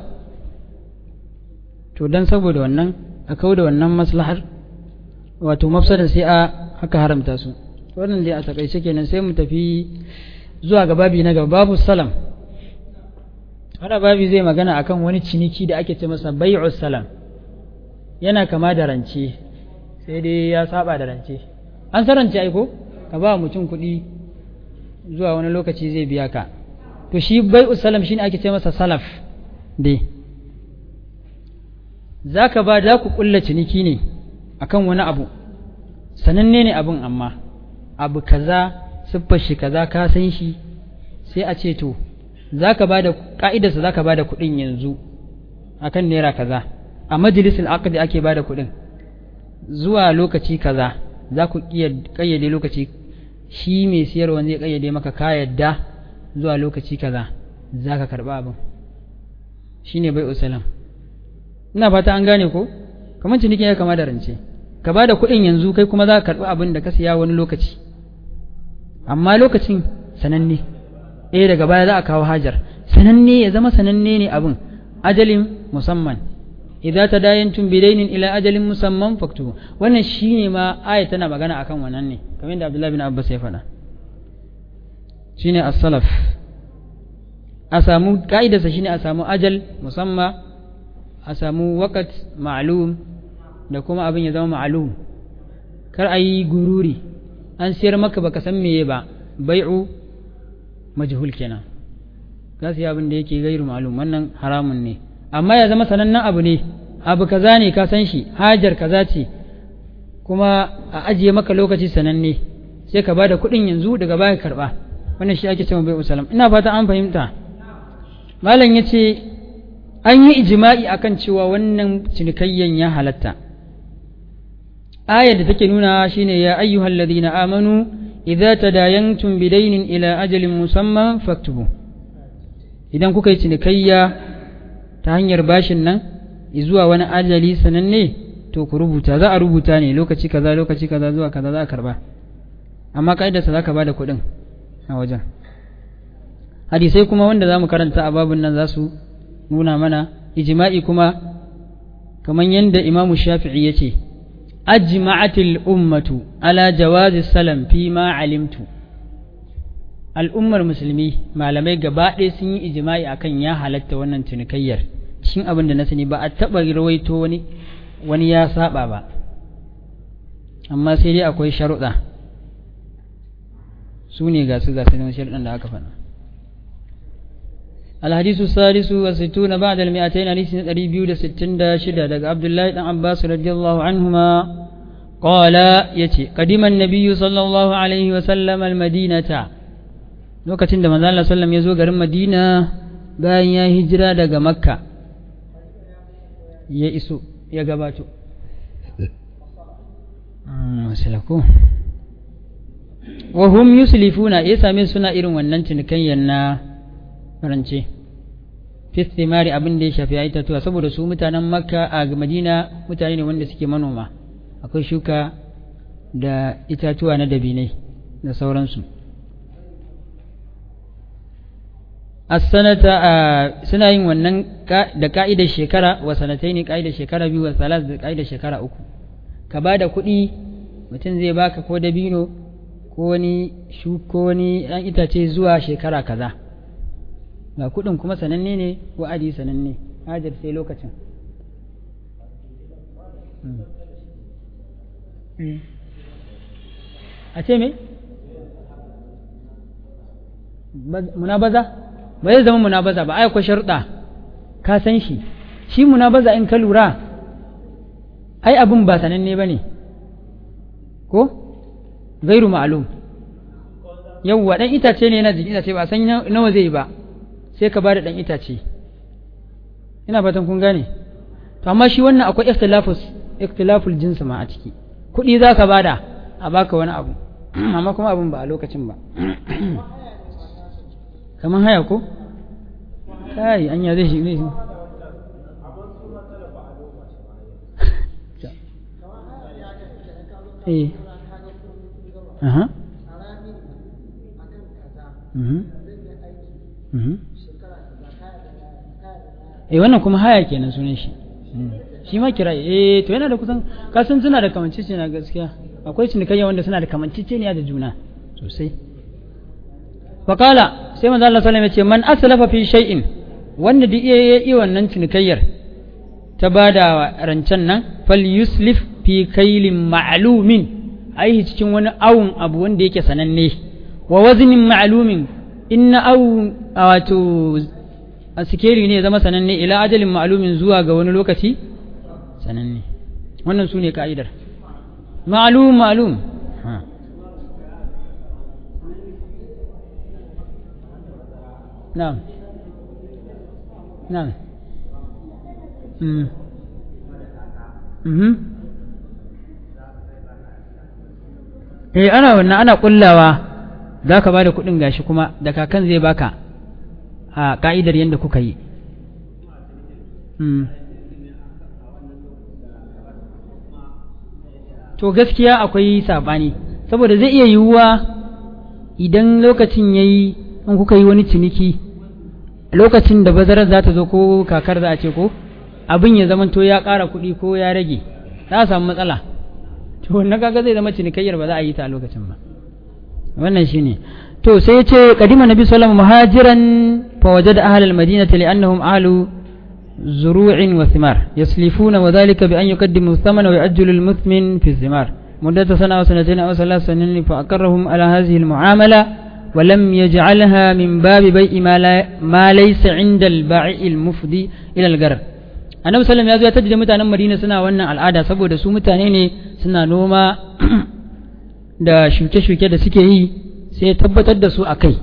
to dan saboda wannan a kawo da wannan maslahar wato mafsada sai a haka haramta su wannan dai a takaice kenan sai mu tafi zuwa ga babi na gaba babu salam hada babi zai magana akan wani ciniki da ake ce masa bai'u salam yana kama da rance sai dai ya saba da rance an san rance aiko ka ba mutum kuɗi zuwa wani lokaci zai biya ka to shi bai'u salam shine ake ce masa salaf dai zaka ba da ku kulla ciniki ne akan wani abu sananne ne abun amma abu kaza siffar shi kaza ka san shi sai a ce to zaka ba da ka'idarsa zaka ba da kuɗin yanzu akan naira kaza a majalisul aqdi ake ba da kuɗin zuwa lokaci kaza za ku iya kayyade lokaci shi mai siyarwa zai kayyade maka ka yadda zuwa lokaci kaza za ka karɓa abin shi ne bai usalam ina fata an gane ko kamar cinikin ya kama da rance ka ba da kuɗin yanzu kai kuma za ka karɓi abin da ka siya wani lokaci amma lokacin sananne eh daga baya za a kawo hajar sananne ya zama sananne ne abin ajalin musamman idza tadayantum bidainin ila ajalin musamman faktubu wannan shine ma aya tana magana akan wannan ne kamar da Abdullah bin Abbas ya faɗa shine as-salaf a samu ka'idarsa shine a samu ajal musamma a samu waqt ma'lum da kuma abin ya zama ma'lum kar a yi gururi an siyar maka baka san meye ba bai'u majhul kenan ka siya abin da yake gairu ma'lum wannan haramun ne amma ya zama sanannen abu ne abu kaza ne ka san shi hajar kaza ce kuma a ajiye maka lokaci sananne sai ka bada kuɗin yanzu daga baya karɓa wannan shi ake cewa bai'u salam ina fata an fahimta malam yace an yi ijma'i akan cewa wannan cinikayyan ya halatta ayar da take nuna shine ya ayyuhal ladina amanu idza tadayantum bidaynin ila ajalin musamman faktubu idan kuka yi cinikayya ta hanyar bashin nan zuwa wani ajali sananne to ku rubuta za a rubuta ne lokaci kaza lokaci kaza zuwa kaza za a karba amma ka'idarsa za ka ba da kuɗin a wajen hadisai kuma wanda za mu karanta a babun nan za su nuna mana ijma'i kuma kamar yadda imamu shafi'i ya ce ajma'atil ummatu ala jawazi salam fi ma alimtu al'ummar musulmi malamai gaba ɗaya sun yi ijma'i akan ya halatta wannan cinikayyar cikin abin da na sani ba a taɓa rawaito wani wani ya saba ba amma sai dai akwai sharuɗa su ne ga su ga su sharuɗan da aka faɗa الحديث السادس والستون بعد المئتين حديث ريبيو ستين شدة دق عبد الله بن عباس رضي الله عنهما قال يتي قدم النبي صلى الله عليه وسلم المدينة lokacin da manzo Allah sallam ya zo garin Madina bayan ya hijira daga Makka ya iso ya gabato masalako wa hum yuslifuna ya same suna irin wannan cinikayyar na farance fistimari abin da ya shafi ya itatuwa saboda su mutanen makka a madina mutane ne wanda suke manoma akwai shuka da itatuwa na dabinai da sauransu as-sanata suna yin wannan da ka'idar shekara wa sanatai ne ka'idar shekara biyu wa salas da ka'idar shekara uku ka ba da kuɗi mutum zai baka ko dabino ko wani ko wani ɗan itace zuwa shekara kaza ga kuɗin kuma sananne ne wa'adi sananne hajar sai lokacin a ce me munabaza ba zai zama munabaza ba ai akwai sharuɗa ka san shi shi munabaza in ka lura ai abin ba sananne ba ne ko gairu ma'alum yawwa ɗan itace ne yana jikin itace ba san nawa zai yi ba sai ka bada ɗan itace ina fatan kun gane to amma shi wannan akwai ikhtilafus ikhtilaful jins ma a ciki kuɗi za ka bada a baka wani abu amma kuma abin ba a lokacin ba kamar haya ko kai anya zai shi zai eh aha mhm mhm eh wannan kuma haya kenan sunan shi shi ma kira eh to yana da kusan kasan suna da kamancece na gaskiya akwai cinikayya wanda suna da kamancece ne da juna sosai faqala sai manzo Allah sallallahu alaihi wasallam ya ce man aslafa fi shay'in wanda duk iya yi wannan cinikayyar ta bada rancen nan fal yuslif fi kailin ma'lumin ai cikin wani awun abu wanda yake sananne wa waznin ma'lumin inna aw wato a sikeri ne zama sananne ila ajalin ma'lumin zuwa ga wani lokaci sananne wannan su ne ka'idar ma'lum ma'lum na'am na'am mm mhm eh ana wannan ana kullawa za ka ba da kuɗin gashi kuma da kakan zai baka a ka'idar yadda kuka yi to gaskiya akwai saɓani saboda zai iya yiwuwa idan lokacin ya yi in kuka yi wani ciniki lokacin da bazarar za ta zo ko kakar za a ce ko abin ya zamanto ya ƙara kuɗi ko ya rage za a samu matsala to wannan kaga zai zama cinikayyar ba za a yi ta a lokacin ba wannan shine to sai ya ce kadima nabi sallallahu muhajiran fa wajada ahlal madinati li'annahum ahlu zuru'in wa thimar yaslifuna wa dhalika bi an yuqaddimu thamana wa ya'ajjalu al-muthmin fi thimar مدة سنة أو سنتين أو ثلاث سنين فأقرهم على هذه المعاملة ولم يجعلها من باب بيع ما, لا ما ليس عند البائع المفضي إلى الغرر annabi sallam ya zo ya tajjida mutanen madina suna wannan al'ada saboda su mutane ne suna noma da shuke-shuke da suke yi sai ya tabbatar da su a kai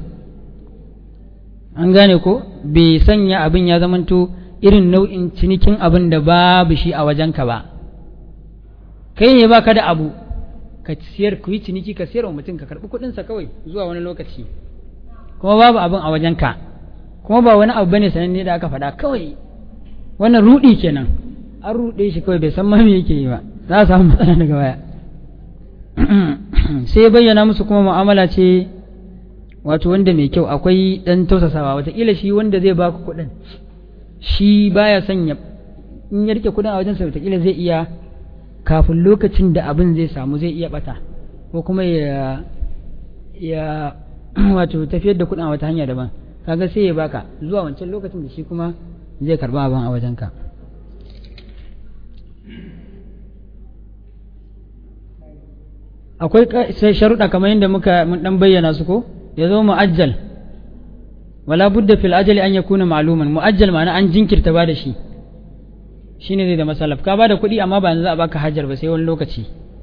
an gane ko bai sanya abin ya zamanto irin nau'in cinikin abin da babu shi a wajenka ba kai ne baka da abu ka siyar ku yi ciniki ka siyar wa mutum ka karɓi kuɗinsa kawai zuwa wani lokaci kuma babu abin a wajenka kuma ba wani abu bane sananne da aka faɗa kawai wannan rudi kenan an ruɗe shi kawai bai san ma me yake yi ba za a samu matsala daga baya sai ya bayyana musu kuma mu'amala ce wato wanda mai kyau akwai ɗan tausasawa wataƙila shi wanda zai baku kuɗin shi baya son ya in ya rike kuɗin a wajensa wataƙila zai iya kafin lokacin da abin zai samu zai iya bata ko kuma ya ya wato tafiyar da kuɗin a wata hanya daban kaga sai ya baka zuwa wancan lokacin da shi kuma zai karba abin a wajenka akwai sai sharuɗa kamar yadda muka mun dan bayyana su ko ya zo mu'ajjal wala budda fil ajali an yakuna ma'luman mu'ajjal ma'ana an jinkirta ba da shi shine zai da masalaf ka bada kuɗi amma ba yanzu za a baka hajar ba sai wani lokaci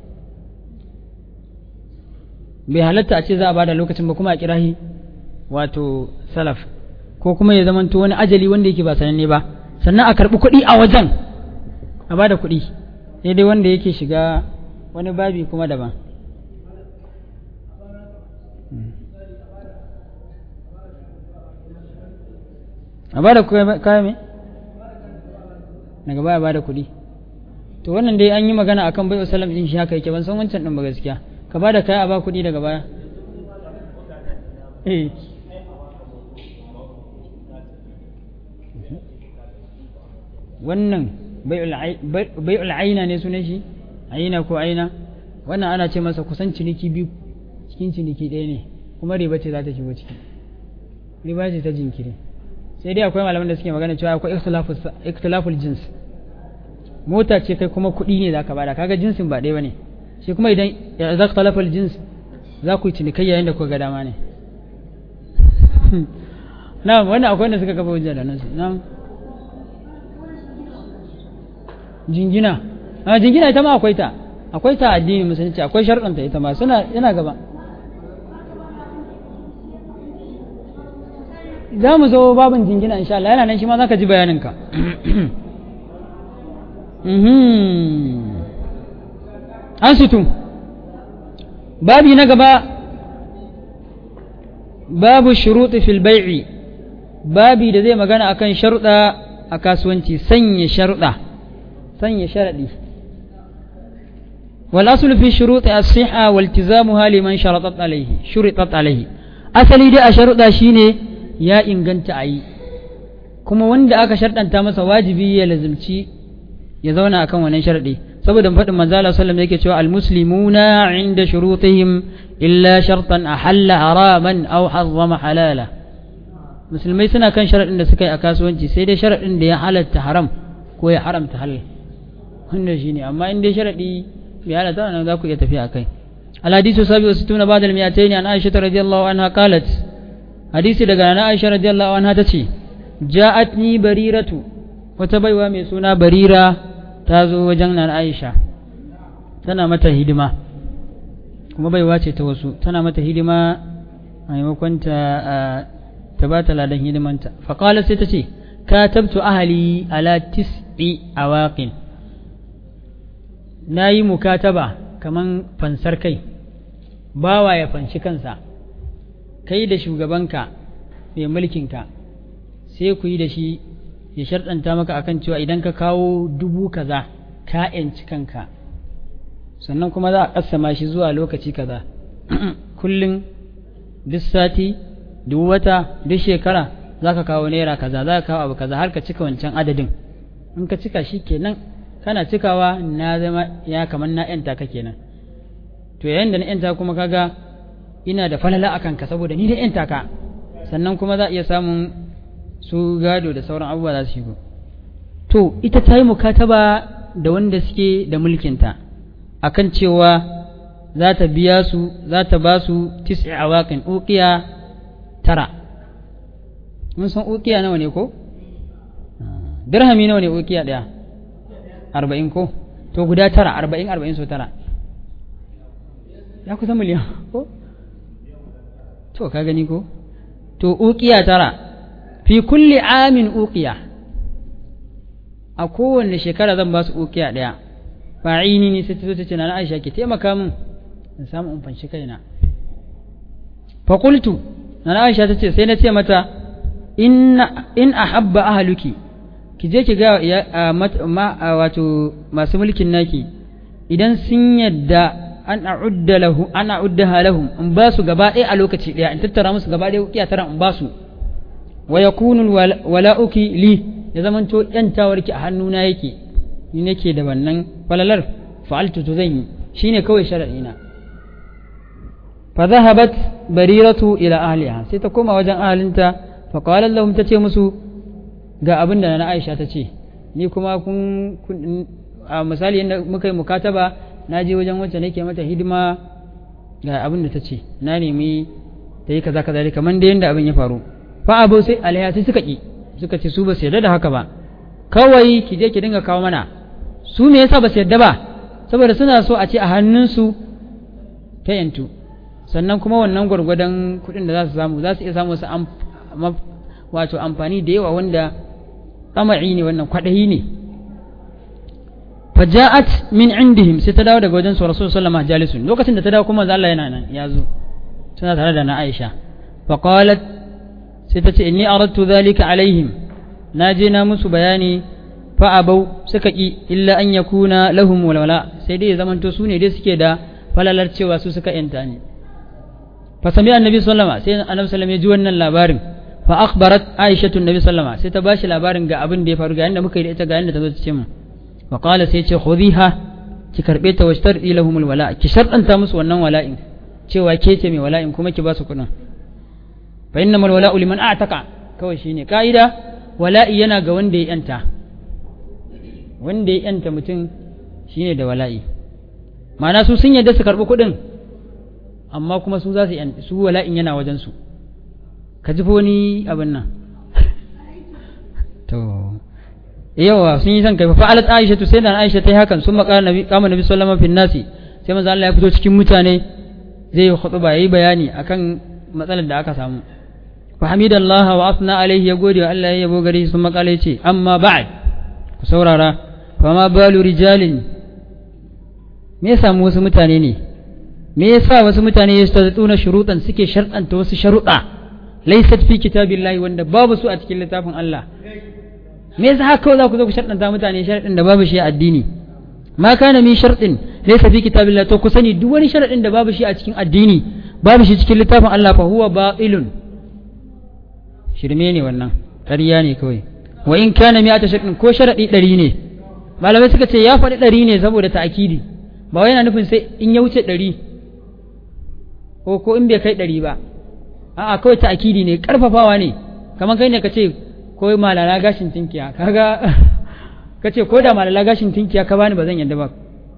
bai halatta a ce za a bada lokacin ba kuma a kirahi wato salaf ko kuma ya zamanto wani ajali wanda yake ba sananne ba sannan a karɓi kuɗi a wajen a bada kuɗi sai dai wanda yake shiga wani babi kuma daban a bada kaya me daga baya bada kuɗi to wannan dai an yi magana akan bai wasallam din shi haka yake ban san wancan din ba gaskiya ka bada kaya a ba kuɗi daga baya eh wannan bai'ul aina ne sunan shi aina ko aina wannan ana ce masa kusan ciniki biyu cikin ciniki ɗaya ne kuma riba ce za ta shigo ciki riba ce ta jinkiri sai dai akwai malaman da suke magana cewa akwai ikhtilaful jins mota ce kai kuma kuɗi ne za ka bada kaga jinsin ba ɗaya ba ne shi kuma idan ya za ikhtilaful jins za ku yi cinikai yayin da kuka ga dama ne na wannan akwai wanda suka kafa hujja da nan na'am jingina a jingina ita ma akwai ta akwai ta addini musulunci akwai sharɗanta ita ma suna yana gaba za mu zo babin jingina insha Allah yana nan shi ma za ka ji bayaninka an situ babi na gaba babu shuruɗi fil bai'i babi da zai magana akan sharuɗa a kasuwanci sanya sharuɗa sanya sharaɗi wal aslu fi shuruti as-siha wal tizamuha liman sharatat alayhi shuritat alayhi asali dai a sharuɗa shine ya inganta ayi kuma wanda aka sharɗanta masa wajibi ya lazimci ya zauna akan wannan sharaɗi saboda faɗin manzo Allah sallallahu yake cewa al-muslimuna inda shurutihim illa shartan ahalla haraman aw harrama halala musulmai suna kan sharaɗin da suka yi a kasuwanci sai dai sharaɗin da ya halatta haram ko ya haramta halal wannan shine amma in dai sharadi bai halatta nan za ku iya tafiya akai الحديث السابع والستون بعد المئتين عن عائشة رضي الله عنها قالت حديث دقانا عائشة رضي الله عنها تتي جاءتني بريرة وتبيوا من سنة بريرة تازو وجننا عائشة تنا متى هدمة kuma baiwa ce ta wasu tana mata hidima a maimakon ta ta ba ta ladan hidimanta faƙala sai ta ce katabtu ahali ala tis'i awaqin na yi mukataba kaman fansar kai bawa ya fanshi kansa kai da shugabanka mai mulkinka sai ku yi da shi ya sharɗanta maka akan cewa idan ka kawo dubu kaza ka ‘yanci kanka sannan kuma za a ƙasama shi zuwa lokaci kaza kullum duk sati duk wata duk shekara za ka kawo naira kaza za ka kawo abu kaza har ka cika wancan adadin in ka cika shi kenan kana cikawa na zama ya kamar na ‘yanta ka kenan to yayin da na ‘yanta kuma kaga ina da falala a kanka saboda ni da ‘yanta ka sannan kuma za a iya samun su gado da sauran abubuwa za su shigo to ita ta yi mukataba da wanda suke da mulkinta akan cewa za ta biya su za ta ba su tis'i awaqin uqiya tara mun san uqiya nawa ne ko dirhami nawa ne uqiya daya arba'in ko to guda tara arba'in arba'in so tara ya kusa miliyan ko to ka gani ko to uqiya tara fi kulli amin uqiya a kowanne shekara zan ba su uqiya daya fa'ini ne sai ta zo ta ce na Aisha ki taimaka min in samu in fanshi kaina fa qultu na Aisha ta ce sai na ce mata inna in ahabba ahluki ki je ki ga wato masu mulkin naki idan sun yadda an a'udda lahu an a'uddaha lahum in ba su gaba ɗaya a lokaci ɗaya in tattara musu gaba ɗaya ukiya tara in ba su wa yakunu wala'uki li ya zamanto yantawarki a hannuna yake ni nake da wannan falalar fa'altu to zan yi shine kawai shar'ina fa dhahabat bariratu ila ahliha sai ta koma wajen ahalinta fa qalat lahum tace musu ga abin da na Aisha ta ce ni kuma kun a misali yadda muka yi mukataba na je wajen wacce nake mata hidima ga abin da ta ce na nemi ta yi kaza kaza kamar da yadda abin ya faru fa abu sai alaiya sai suka ki suka ce su ba su yarda da haka ba kawai ki je ki dinga kawo mana su me yasa ba su yarda ba saboda suna so a ce a hannunsu ta yantu sannan kuma wannan gwargwadon kuɗin da za su samu za su iya samu su wato amfani da yawa wanda tsama'i ne wannan kwaɗayi ne faja'at min indihim sai ta dawo daga wajen su rasul sallama jalisun lokacin da ta dawo kuma Allah yana nan ya zo tana tare da na Aisha fa qalat sai ta ce inni aradtu dhalika alaihim na je na musu bayani fa abau suka ki illa an yakuna lahum walwala sai dai ya zamanto su ne dai suke da falalar cewa su suka yanta ne fa sami annabi sallama sai annabi sallama ya ji wannan labarin fa akhbarat aisha annabi sallama sai ta bashi labarin ga abin da ya faru ga yanda muka yi da ita ga yanda ta zo ta ce mu fa qala sai ce khudhiha ki karbe ta washtardi lahum alwala ki sharɗanta musu wannan wala'in cewa ke ce mai wala'in kuma ki ba su kuɗin fa innamal wala'u liman a'taqa kawai shine ka'ida wala'i yana ga wanda ya yanta wanda ya yanta mutum shine da wala'i ma'ana su sun yadda su karɓi kuɗin amma kuma su za su su wala'in yana wajen su ka ji wani abin nan to yawa sun yi son kai fa alat aisha to sai da aisha ta yi hakan sun makara nabi kama nabi sallallahu alaihi nasi sai manzo Allah ya fito cikin mutane zai yi khutba yayi bayani akan matsalar da aka samu fa hamidallahi wa asna alaihi ya gode wa Allah ya yabo gare shi sun makala yace amma ba'd ku saurara fa ma balu rijalin me ya samu wasu mutane ne me yasa wasu mutane ya tuna shuruɗan suke sharɗanta wasu sharuɗa laysat fi kitabillahi wanda babu su a cikin littafin Allah me yasa haka za ku zo ku sharɗanta mutane sharɗin da babu shi a addini ma kana min sharɗin laysa fi kitabillahi to ku sani duk wani sharɗin da babu shi a cikin addini babu shi cikin littafin Allah fa huwa batilun shirme ne wannan ƙarya ne kawai wa in kana mi'ata sharɗin ko sharaɗi ɗari ne malamai suka ce ya faɗi ɗari ne saboda ta'akidi ba wai yana nufin sai in ya wuce ɗari ko ko in bai kai ɗari ba a'a kawai ta'akidi ne ƙarfafawa ne kamar kai ne ka ce ko malala gashin tinkiya kaga ka ce ko da malala gashin tinkiya ka bani ba zan yadda ba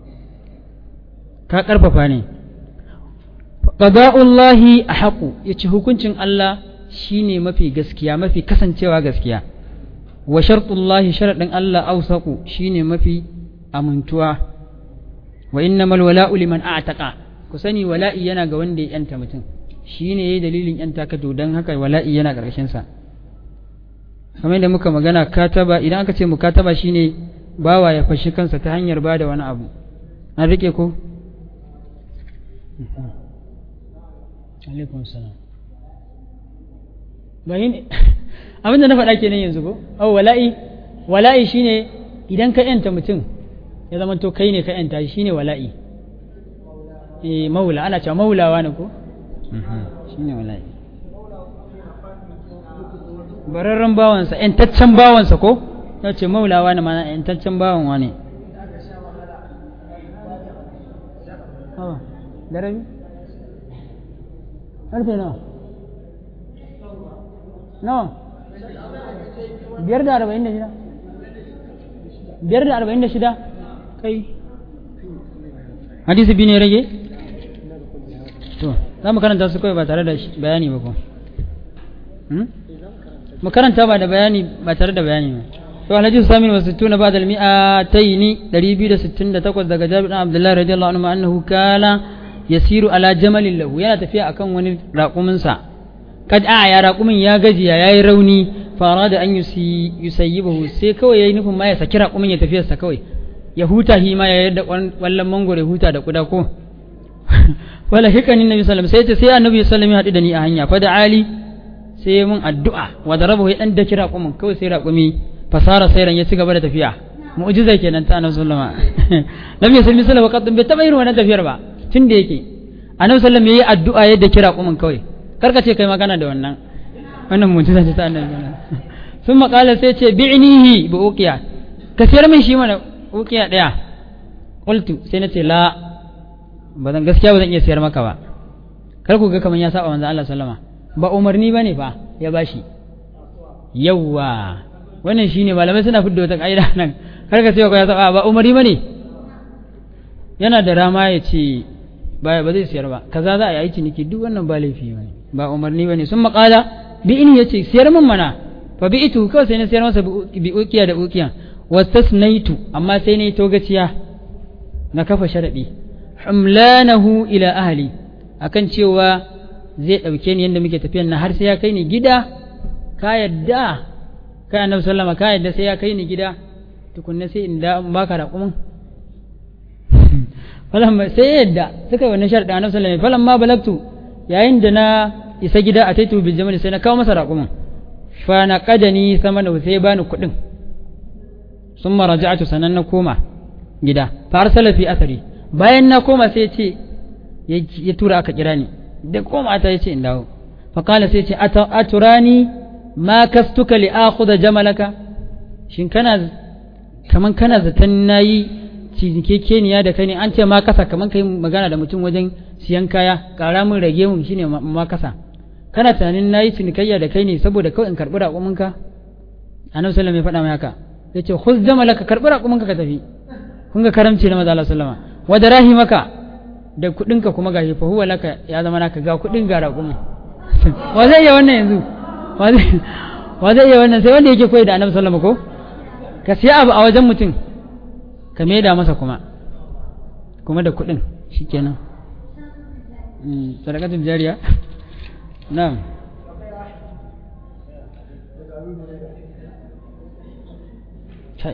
ka ƙarfafa ne qada'ullahi ahaqu yace hukuncin Allah shine mafi gaskiya mafi kasancewa gaskiya wa shartullahi sharadin Allah awsaqu shine mafi amintuwa wa innamal wala'u liman a'taqa ku sani wala'i yana ga wanda ya yanta mutum shine yayi dalilin yanta ka to dan haka wala'i yana karshen sa kamar yadda muka magana kataba idan aka ce mukataba shine bawa ya fashi kansa ta hanyar bada wani abu an rike ko alaikum salam bayin abinda na faɗa kenan yanzu ko au wala'i wala'i shine idan ka yanta mutum ya zama to kai ne ka yanta shi shine wala'i eh maula ana cewa maulawa ne ko shine wala'i bararren bawansa yantaccen bawansa ko ya ce maulawa ne mana yantaccen bawan wane da rabi ƙarfe nawa nawa biyar da arba'in da shida biyar da arba'in da shida kai hadisi biyu ne rage to za mu karanta su kawai ba tare da bayani ba ko mu karanta ba da bayani ba tare da bayani ba to alhaji samin wa sittuna ba da mi'ataini 268 daga jabir dan abdullahi radiyallahu anhu annahu kana yasiru ala jamalin lahu yana tafiya akan wani raƙumin sa kad a ya raƙumin ya gajiya yayi rauni fara da an yusayyibahu sai kawai yayi nufin ma ya saki raƙumin ya tafiyarsa kawai ya huta hi ma ya yadda wallan mangoro ya huta da kuda ko wala hikani nabi sallallahu alaihi wasallam sai sai annabi sallallahu alaihi wasallam ya haɗu da ni a hanya fa da ali sai ya mun addu'a wa darabahu ya dan daki raƙumin kawai sai raƙumi fasara sairan ya ci gaba da tafiya mu'jiza kenan ta annabi sallallahu alaihi wasallam nabi sallallahu alaihi wasallam qad bai taba irin wannan tafiyar ba tun da yake annabi sallallahu alaihi wasallam yayi addu'a ya daki raƙumin kawai karka ce kai magana da wannan wannan mu'jiza ce ta annabi sun maƙala sai ce bi'nihi bi uqiya ka siyar min shi mana uqiya daya qultu sai na ce la ba zan gaskiya ba zan iya siyar maka ba kar ku ga kaman ya saba manzo Allah sallama ba umarni bane fa ya bashi yawa wannan shine malamai suna fidda wata kaida nan kar ka ce ko ya saba ba umarni bane yana da rama ya ce ba ba zai siyar ba kaza za a yi ciniki duk wannan ba laifi bane ba umarni bane sun maƙala bi in yace siyar min mana fa bi itu kawai sai na siyar masa bi ukiya da ukiya wastasnaitu amma sai na yi togaciya na kafa sharadi humlanahu ila ahli akan cewa zai ɗauke ni yadda muke tafiyan na har sai ya kai ni gida ka yadda kai annabi sallama ka yadda sai ya kai ni gida tukunna sai in da baka raƙumin falamma sai yadda suka yi wannan sharɗin annabi sallama falamma balagtu yayin da na isa gida a taitu bil jamal sai na kawo masa raƙumin fa na qadani sama da sai bani kuɗin summa raja'tu sanan na koma gida fa arsala fi athari bayan na koma sai ce ya tura aka kira ni da koma ta yace in dawo fa kala sai ce aturani ma kastuka li akhudha jamalaka shin kana kaman kana zaton nayi cinikekeniya da kai ne an ce ma kasa kaman kai magana da mutum wajen siyan kaya kara min rage mun shine ma kasa kana tunanin nayi cinikayya da kai ne saboda kawai in karbi raƙuminka annabi sallallahu alaihi wasallam ya faɗa mai haka yace khuz jamalaka karbi raƙuminka ka tafi kun ga karamci na maza Allah sallama wa da rahimaka da kudinka kuma gashi fa huwa laka ya zama naka ga kudin ga raƙumi wa zai iya wannan yanzu wa zai iya wannan sai wanda yake koyi da annabi sallama ko ka siya abu a wajen mutum ka maida masa kuma kuma da kudin shikenan sadaqatul jariya na'am kai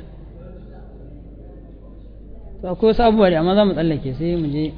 to akwai wasu abubuwa da amma za mu tsallake sai mu je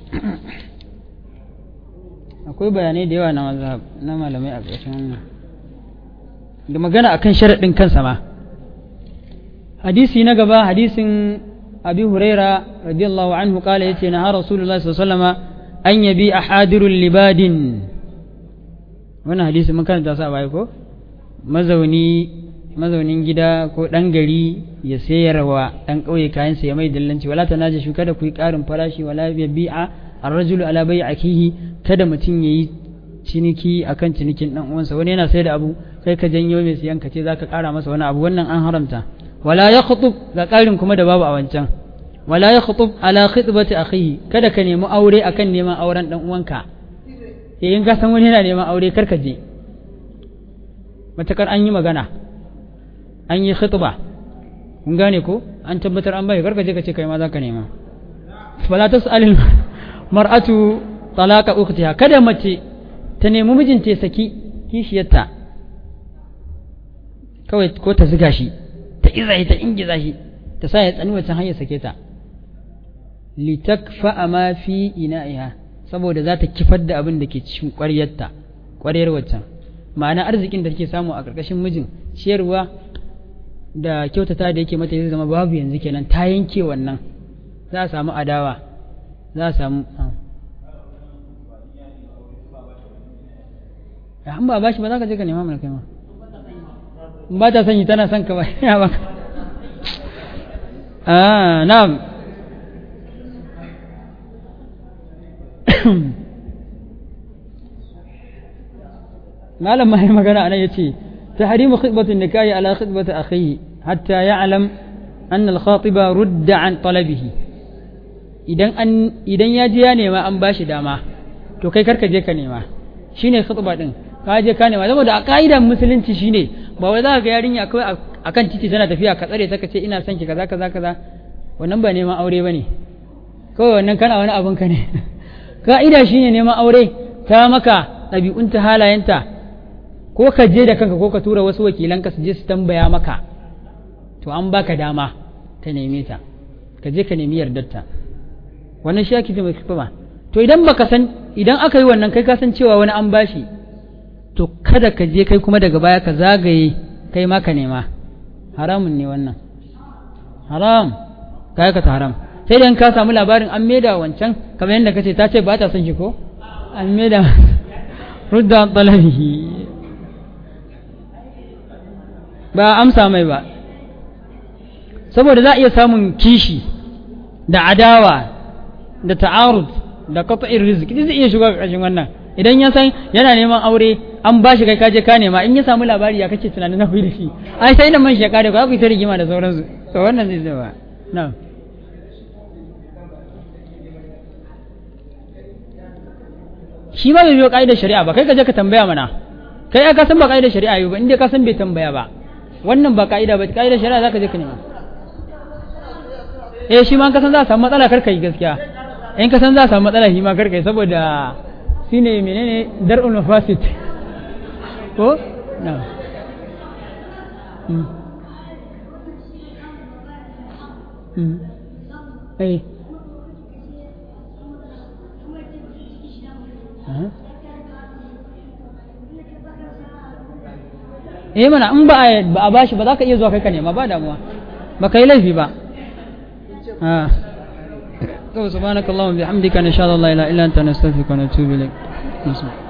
akwai bayanai da yawa na mazhab na malamai a ƙarshen wannan da magana akan sharaɗin kansa ma hadisi na gaba hadisin abi huraira radiyallahu anhu kala yace na rasulullahi sallallahu alaihi wasallam an yabi ahadirul libadin wannan hadisi mun karanta sa baya ko mazauni mazaunin gida ko ɗan gari ya sayarwa ɗan ƙauye kayansa ya mai dillanci wala ta naje kada ku yi ƙarin farashi wala ya bi'a ar-rajulu ala bai akihi kada mutum yayi ciniki akan cinikin dan uwansa wani yana sai da abu kai ka janyo mai siyan ka ce zaka ƙara masa wani abu wannan an haramta wala ya khutub ga ƙarin kuma da babu a wancan wala ya khutub ala khitbati akhihi kada ka nemi aure akan neman auren dan uwanka eh in ka san wani yana neman aure kar ka je matakar an yi magana an yi khitba kun gane ko an tabbatar an bai karka je ka ce kai ma za ka nema fala tas'alil mar'atu talaqa ukhtiha kada mace ta nemi mijinta ya saki kishiyarta kawai ko ta ziga shi ta iza shi ta ingiza shi ta sa ya tsani wancan hanyar sake ta litakfa ma fi ina'iha saboda za ta kifar da abin da ke cikin ƙwaryarta ƙwaryar waccan ma'ana arzikin da take samu a ƙarƙashin mijin ciyarwa da kyautata da yake mata zai zama babu yanzu kenan ta yanke wannan za a samu adawa za a samu an ba bashi ba za ka je ka nema mana kai ma ba ta sanyi tana son ka ba ya baka ah na'am malam mai magana anan yace tahrimu khitbatu nikahi ala khitbati akhihi hatta ya'lam anna al-khatiba rudda an talabihi idan an idan ya ji ya nema an bashi dama to kai karka je ka nema shine khutba din ka je ka nema saboda a ka'idar musulunci shine ba wai za ka ga yarinya kawai akan titi tana tafiya ka tsare ta ka ce ina son ki kaza kaza kaza wannan ba neman aure bane kawai wannan kana wani abin ka ne ka'ida shine neman aure ta maka ɗabi'unta halayenta ko ka je da kanka ko ka tura wasu wakilanka su je su tambaya maka to an baka dama ka neme ta ka je ka nemi yardarta wannan shi ake mai ba to idan baka san idan aka yi wannan kai ka san cewa wani an bashi to kada ka je kai kuma daga baya ka zagaye kai ma ka nema haramun ne wannan haram ka ka ta haram sai dan ka samu labarin an maida wancan kamar yadda kace ta ce ba ta son shi ko an maida rudda talabihi ba amsa mai ba saboda za a iya samun kishi da adawa da ta'arud da qat'ir rizqi duk zai iya shiga ƙarshen wannan idan ya san yana neman aure an ba shi kai kaje ka nema in ya samu labari ya kace tunanin na da shi ai sai da man shi ya kare ku ku ta rigima da sauransu to wannan zai zama na'am shi ma bai biyo ka'idar shari'a ba kai ka je ka tambaya mana kai ka san ba ka'idar shari'a yau ba inda ka san bai tambaya ba wannan ba ka'ida ba ka'idar shari'a zaka je ka nema eh shi ma ka san za a samu matsala karka yi gaskiya in ka san za a samu matsala shi ma karka yi saboda shine menene dar'ul mafasid ko na mm mm eh eh mana in ba a bashi ba za ka iya zuwa kai ka nema ba damuwa ba ka yi laifi ba to subhanakallahumma bihamdika nashhadu an la ilaha illa anta nastaghfiruka wa natubu ilaik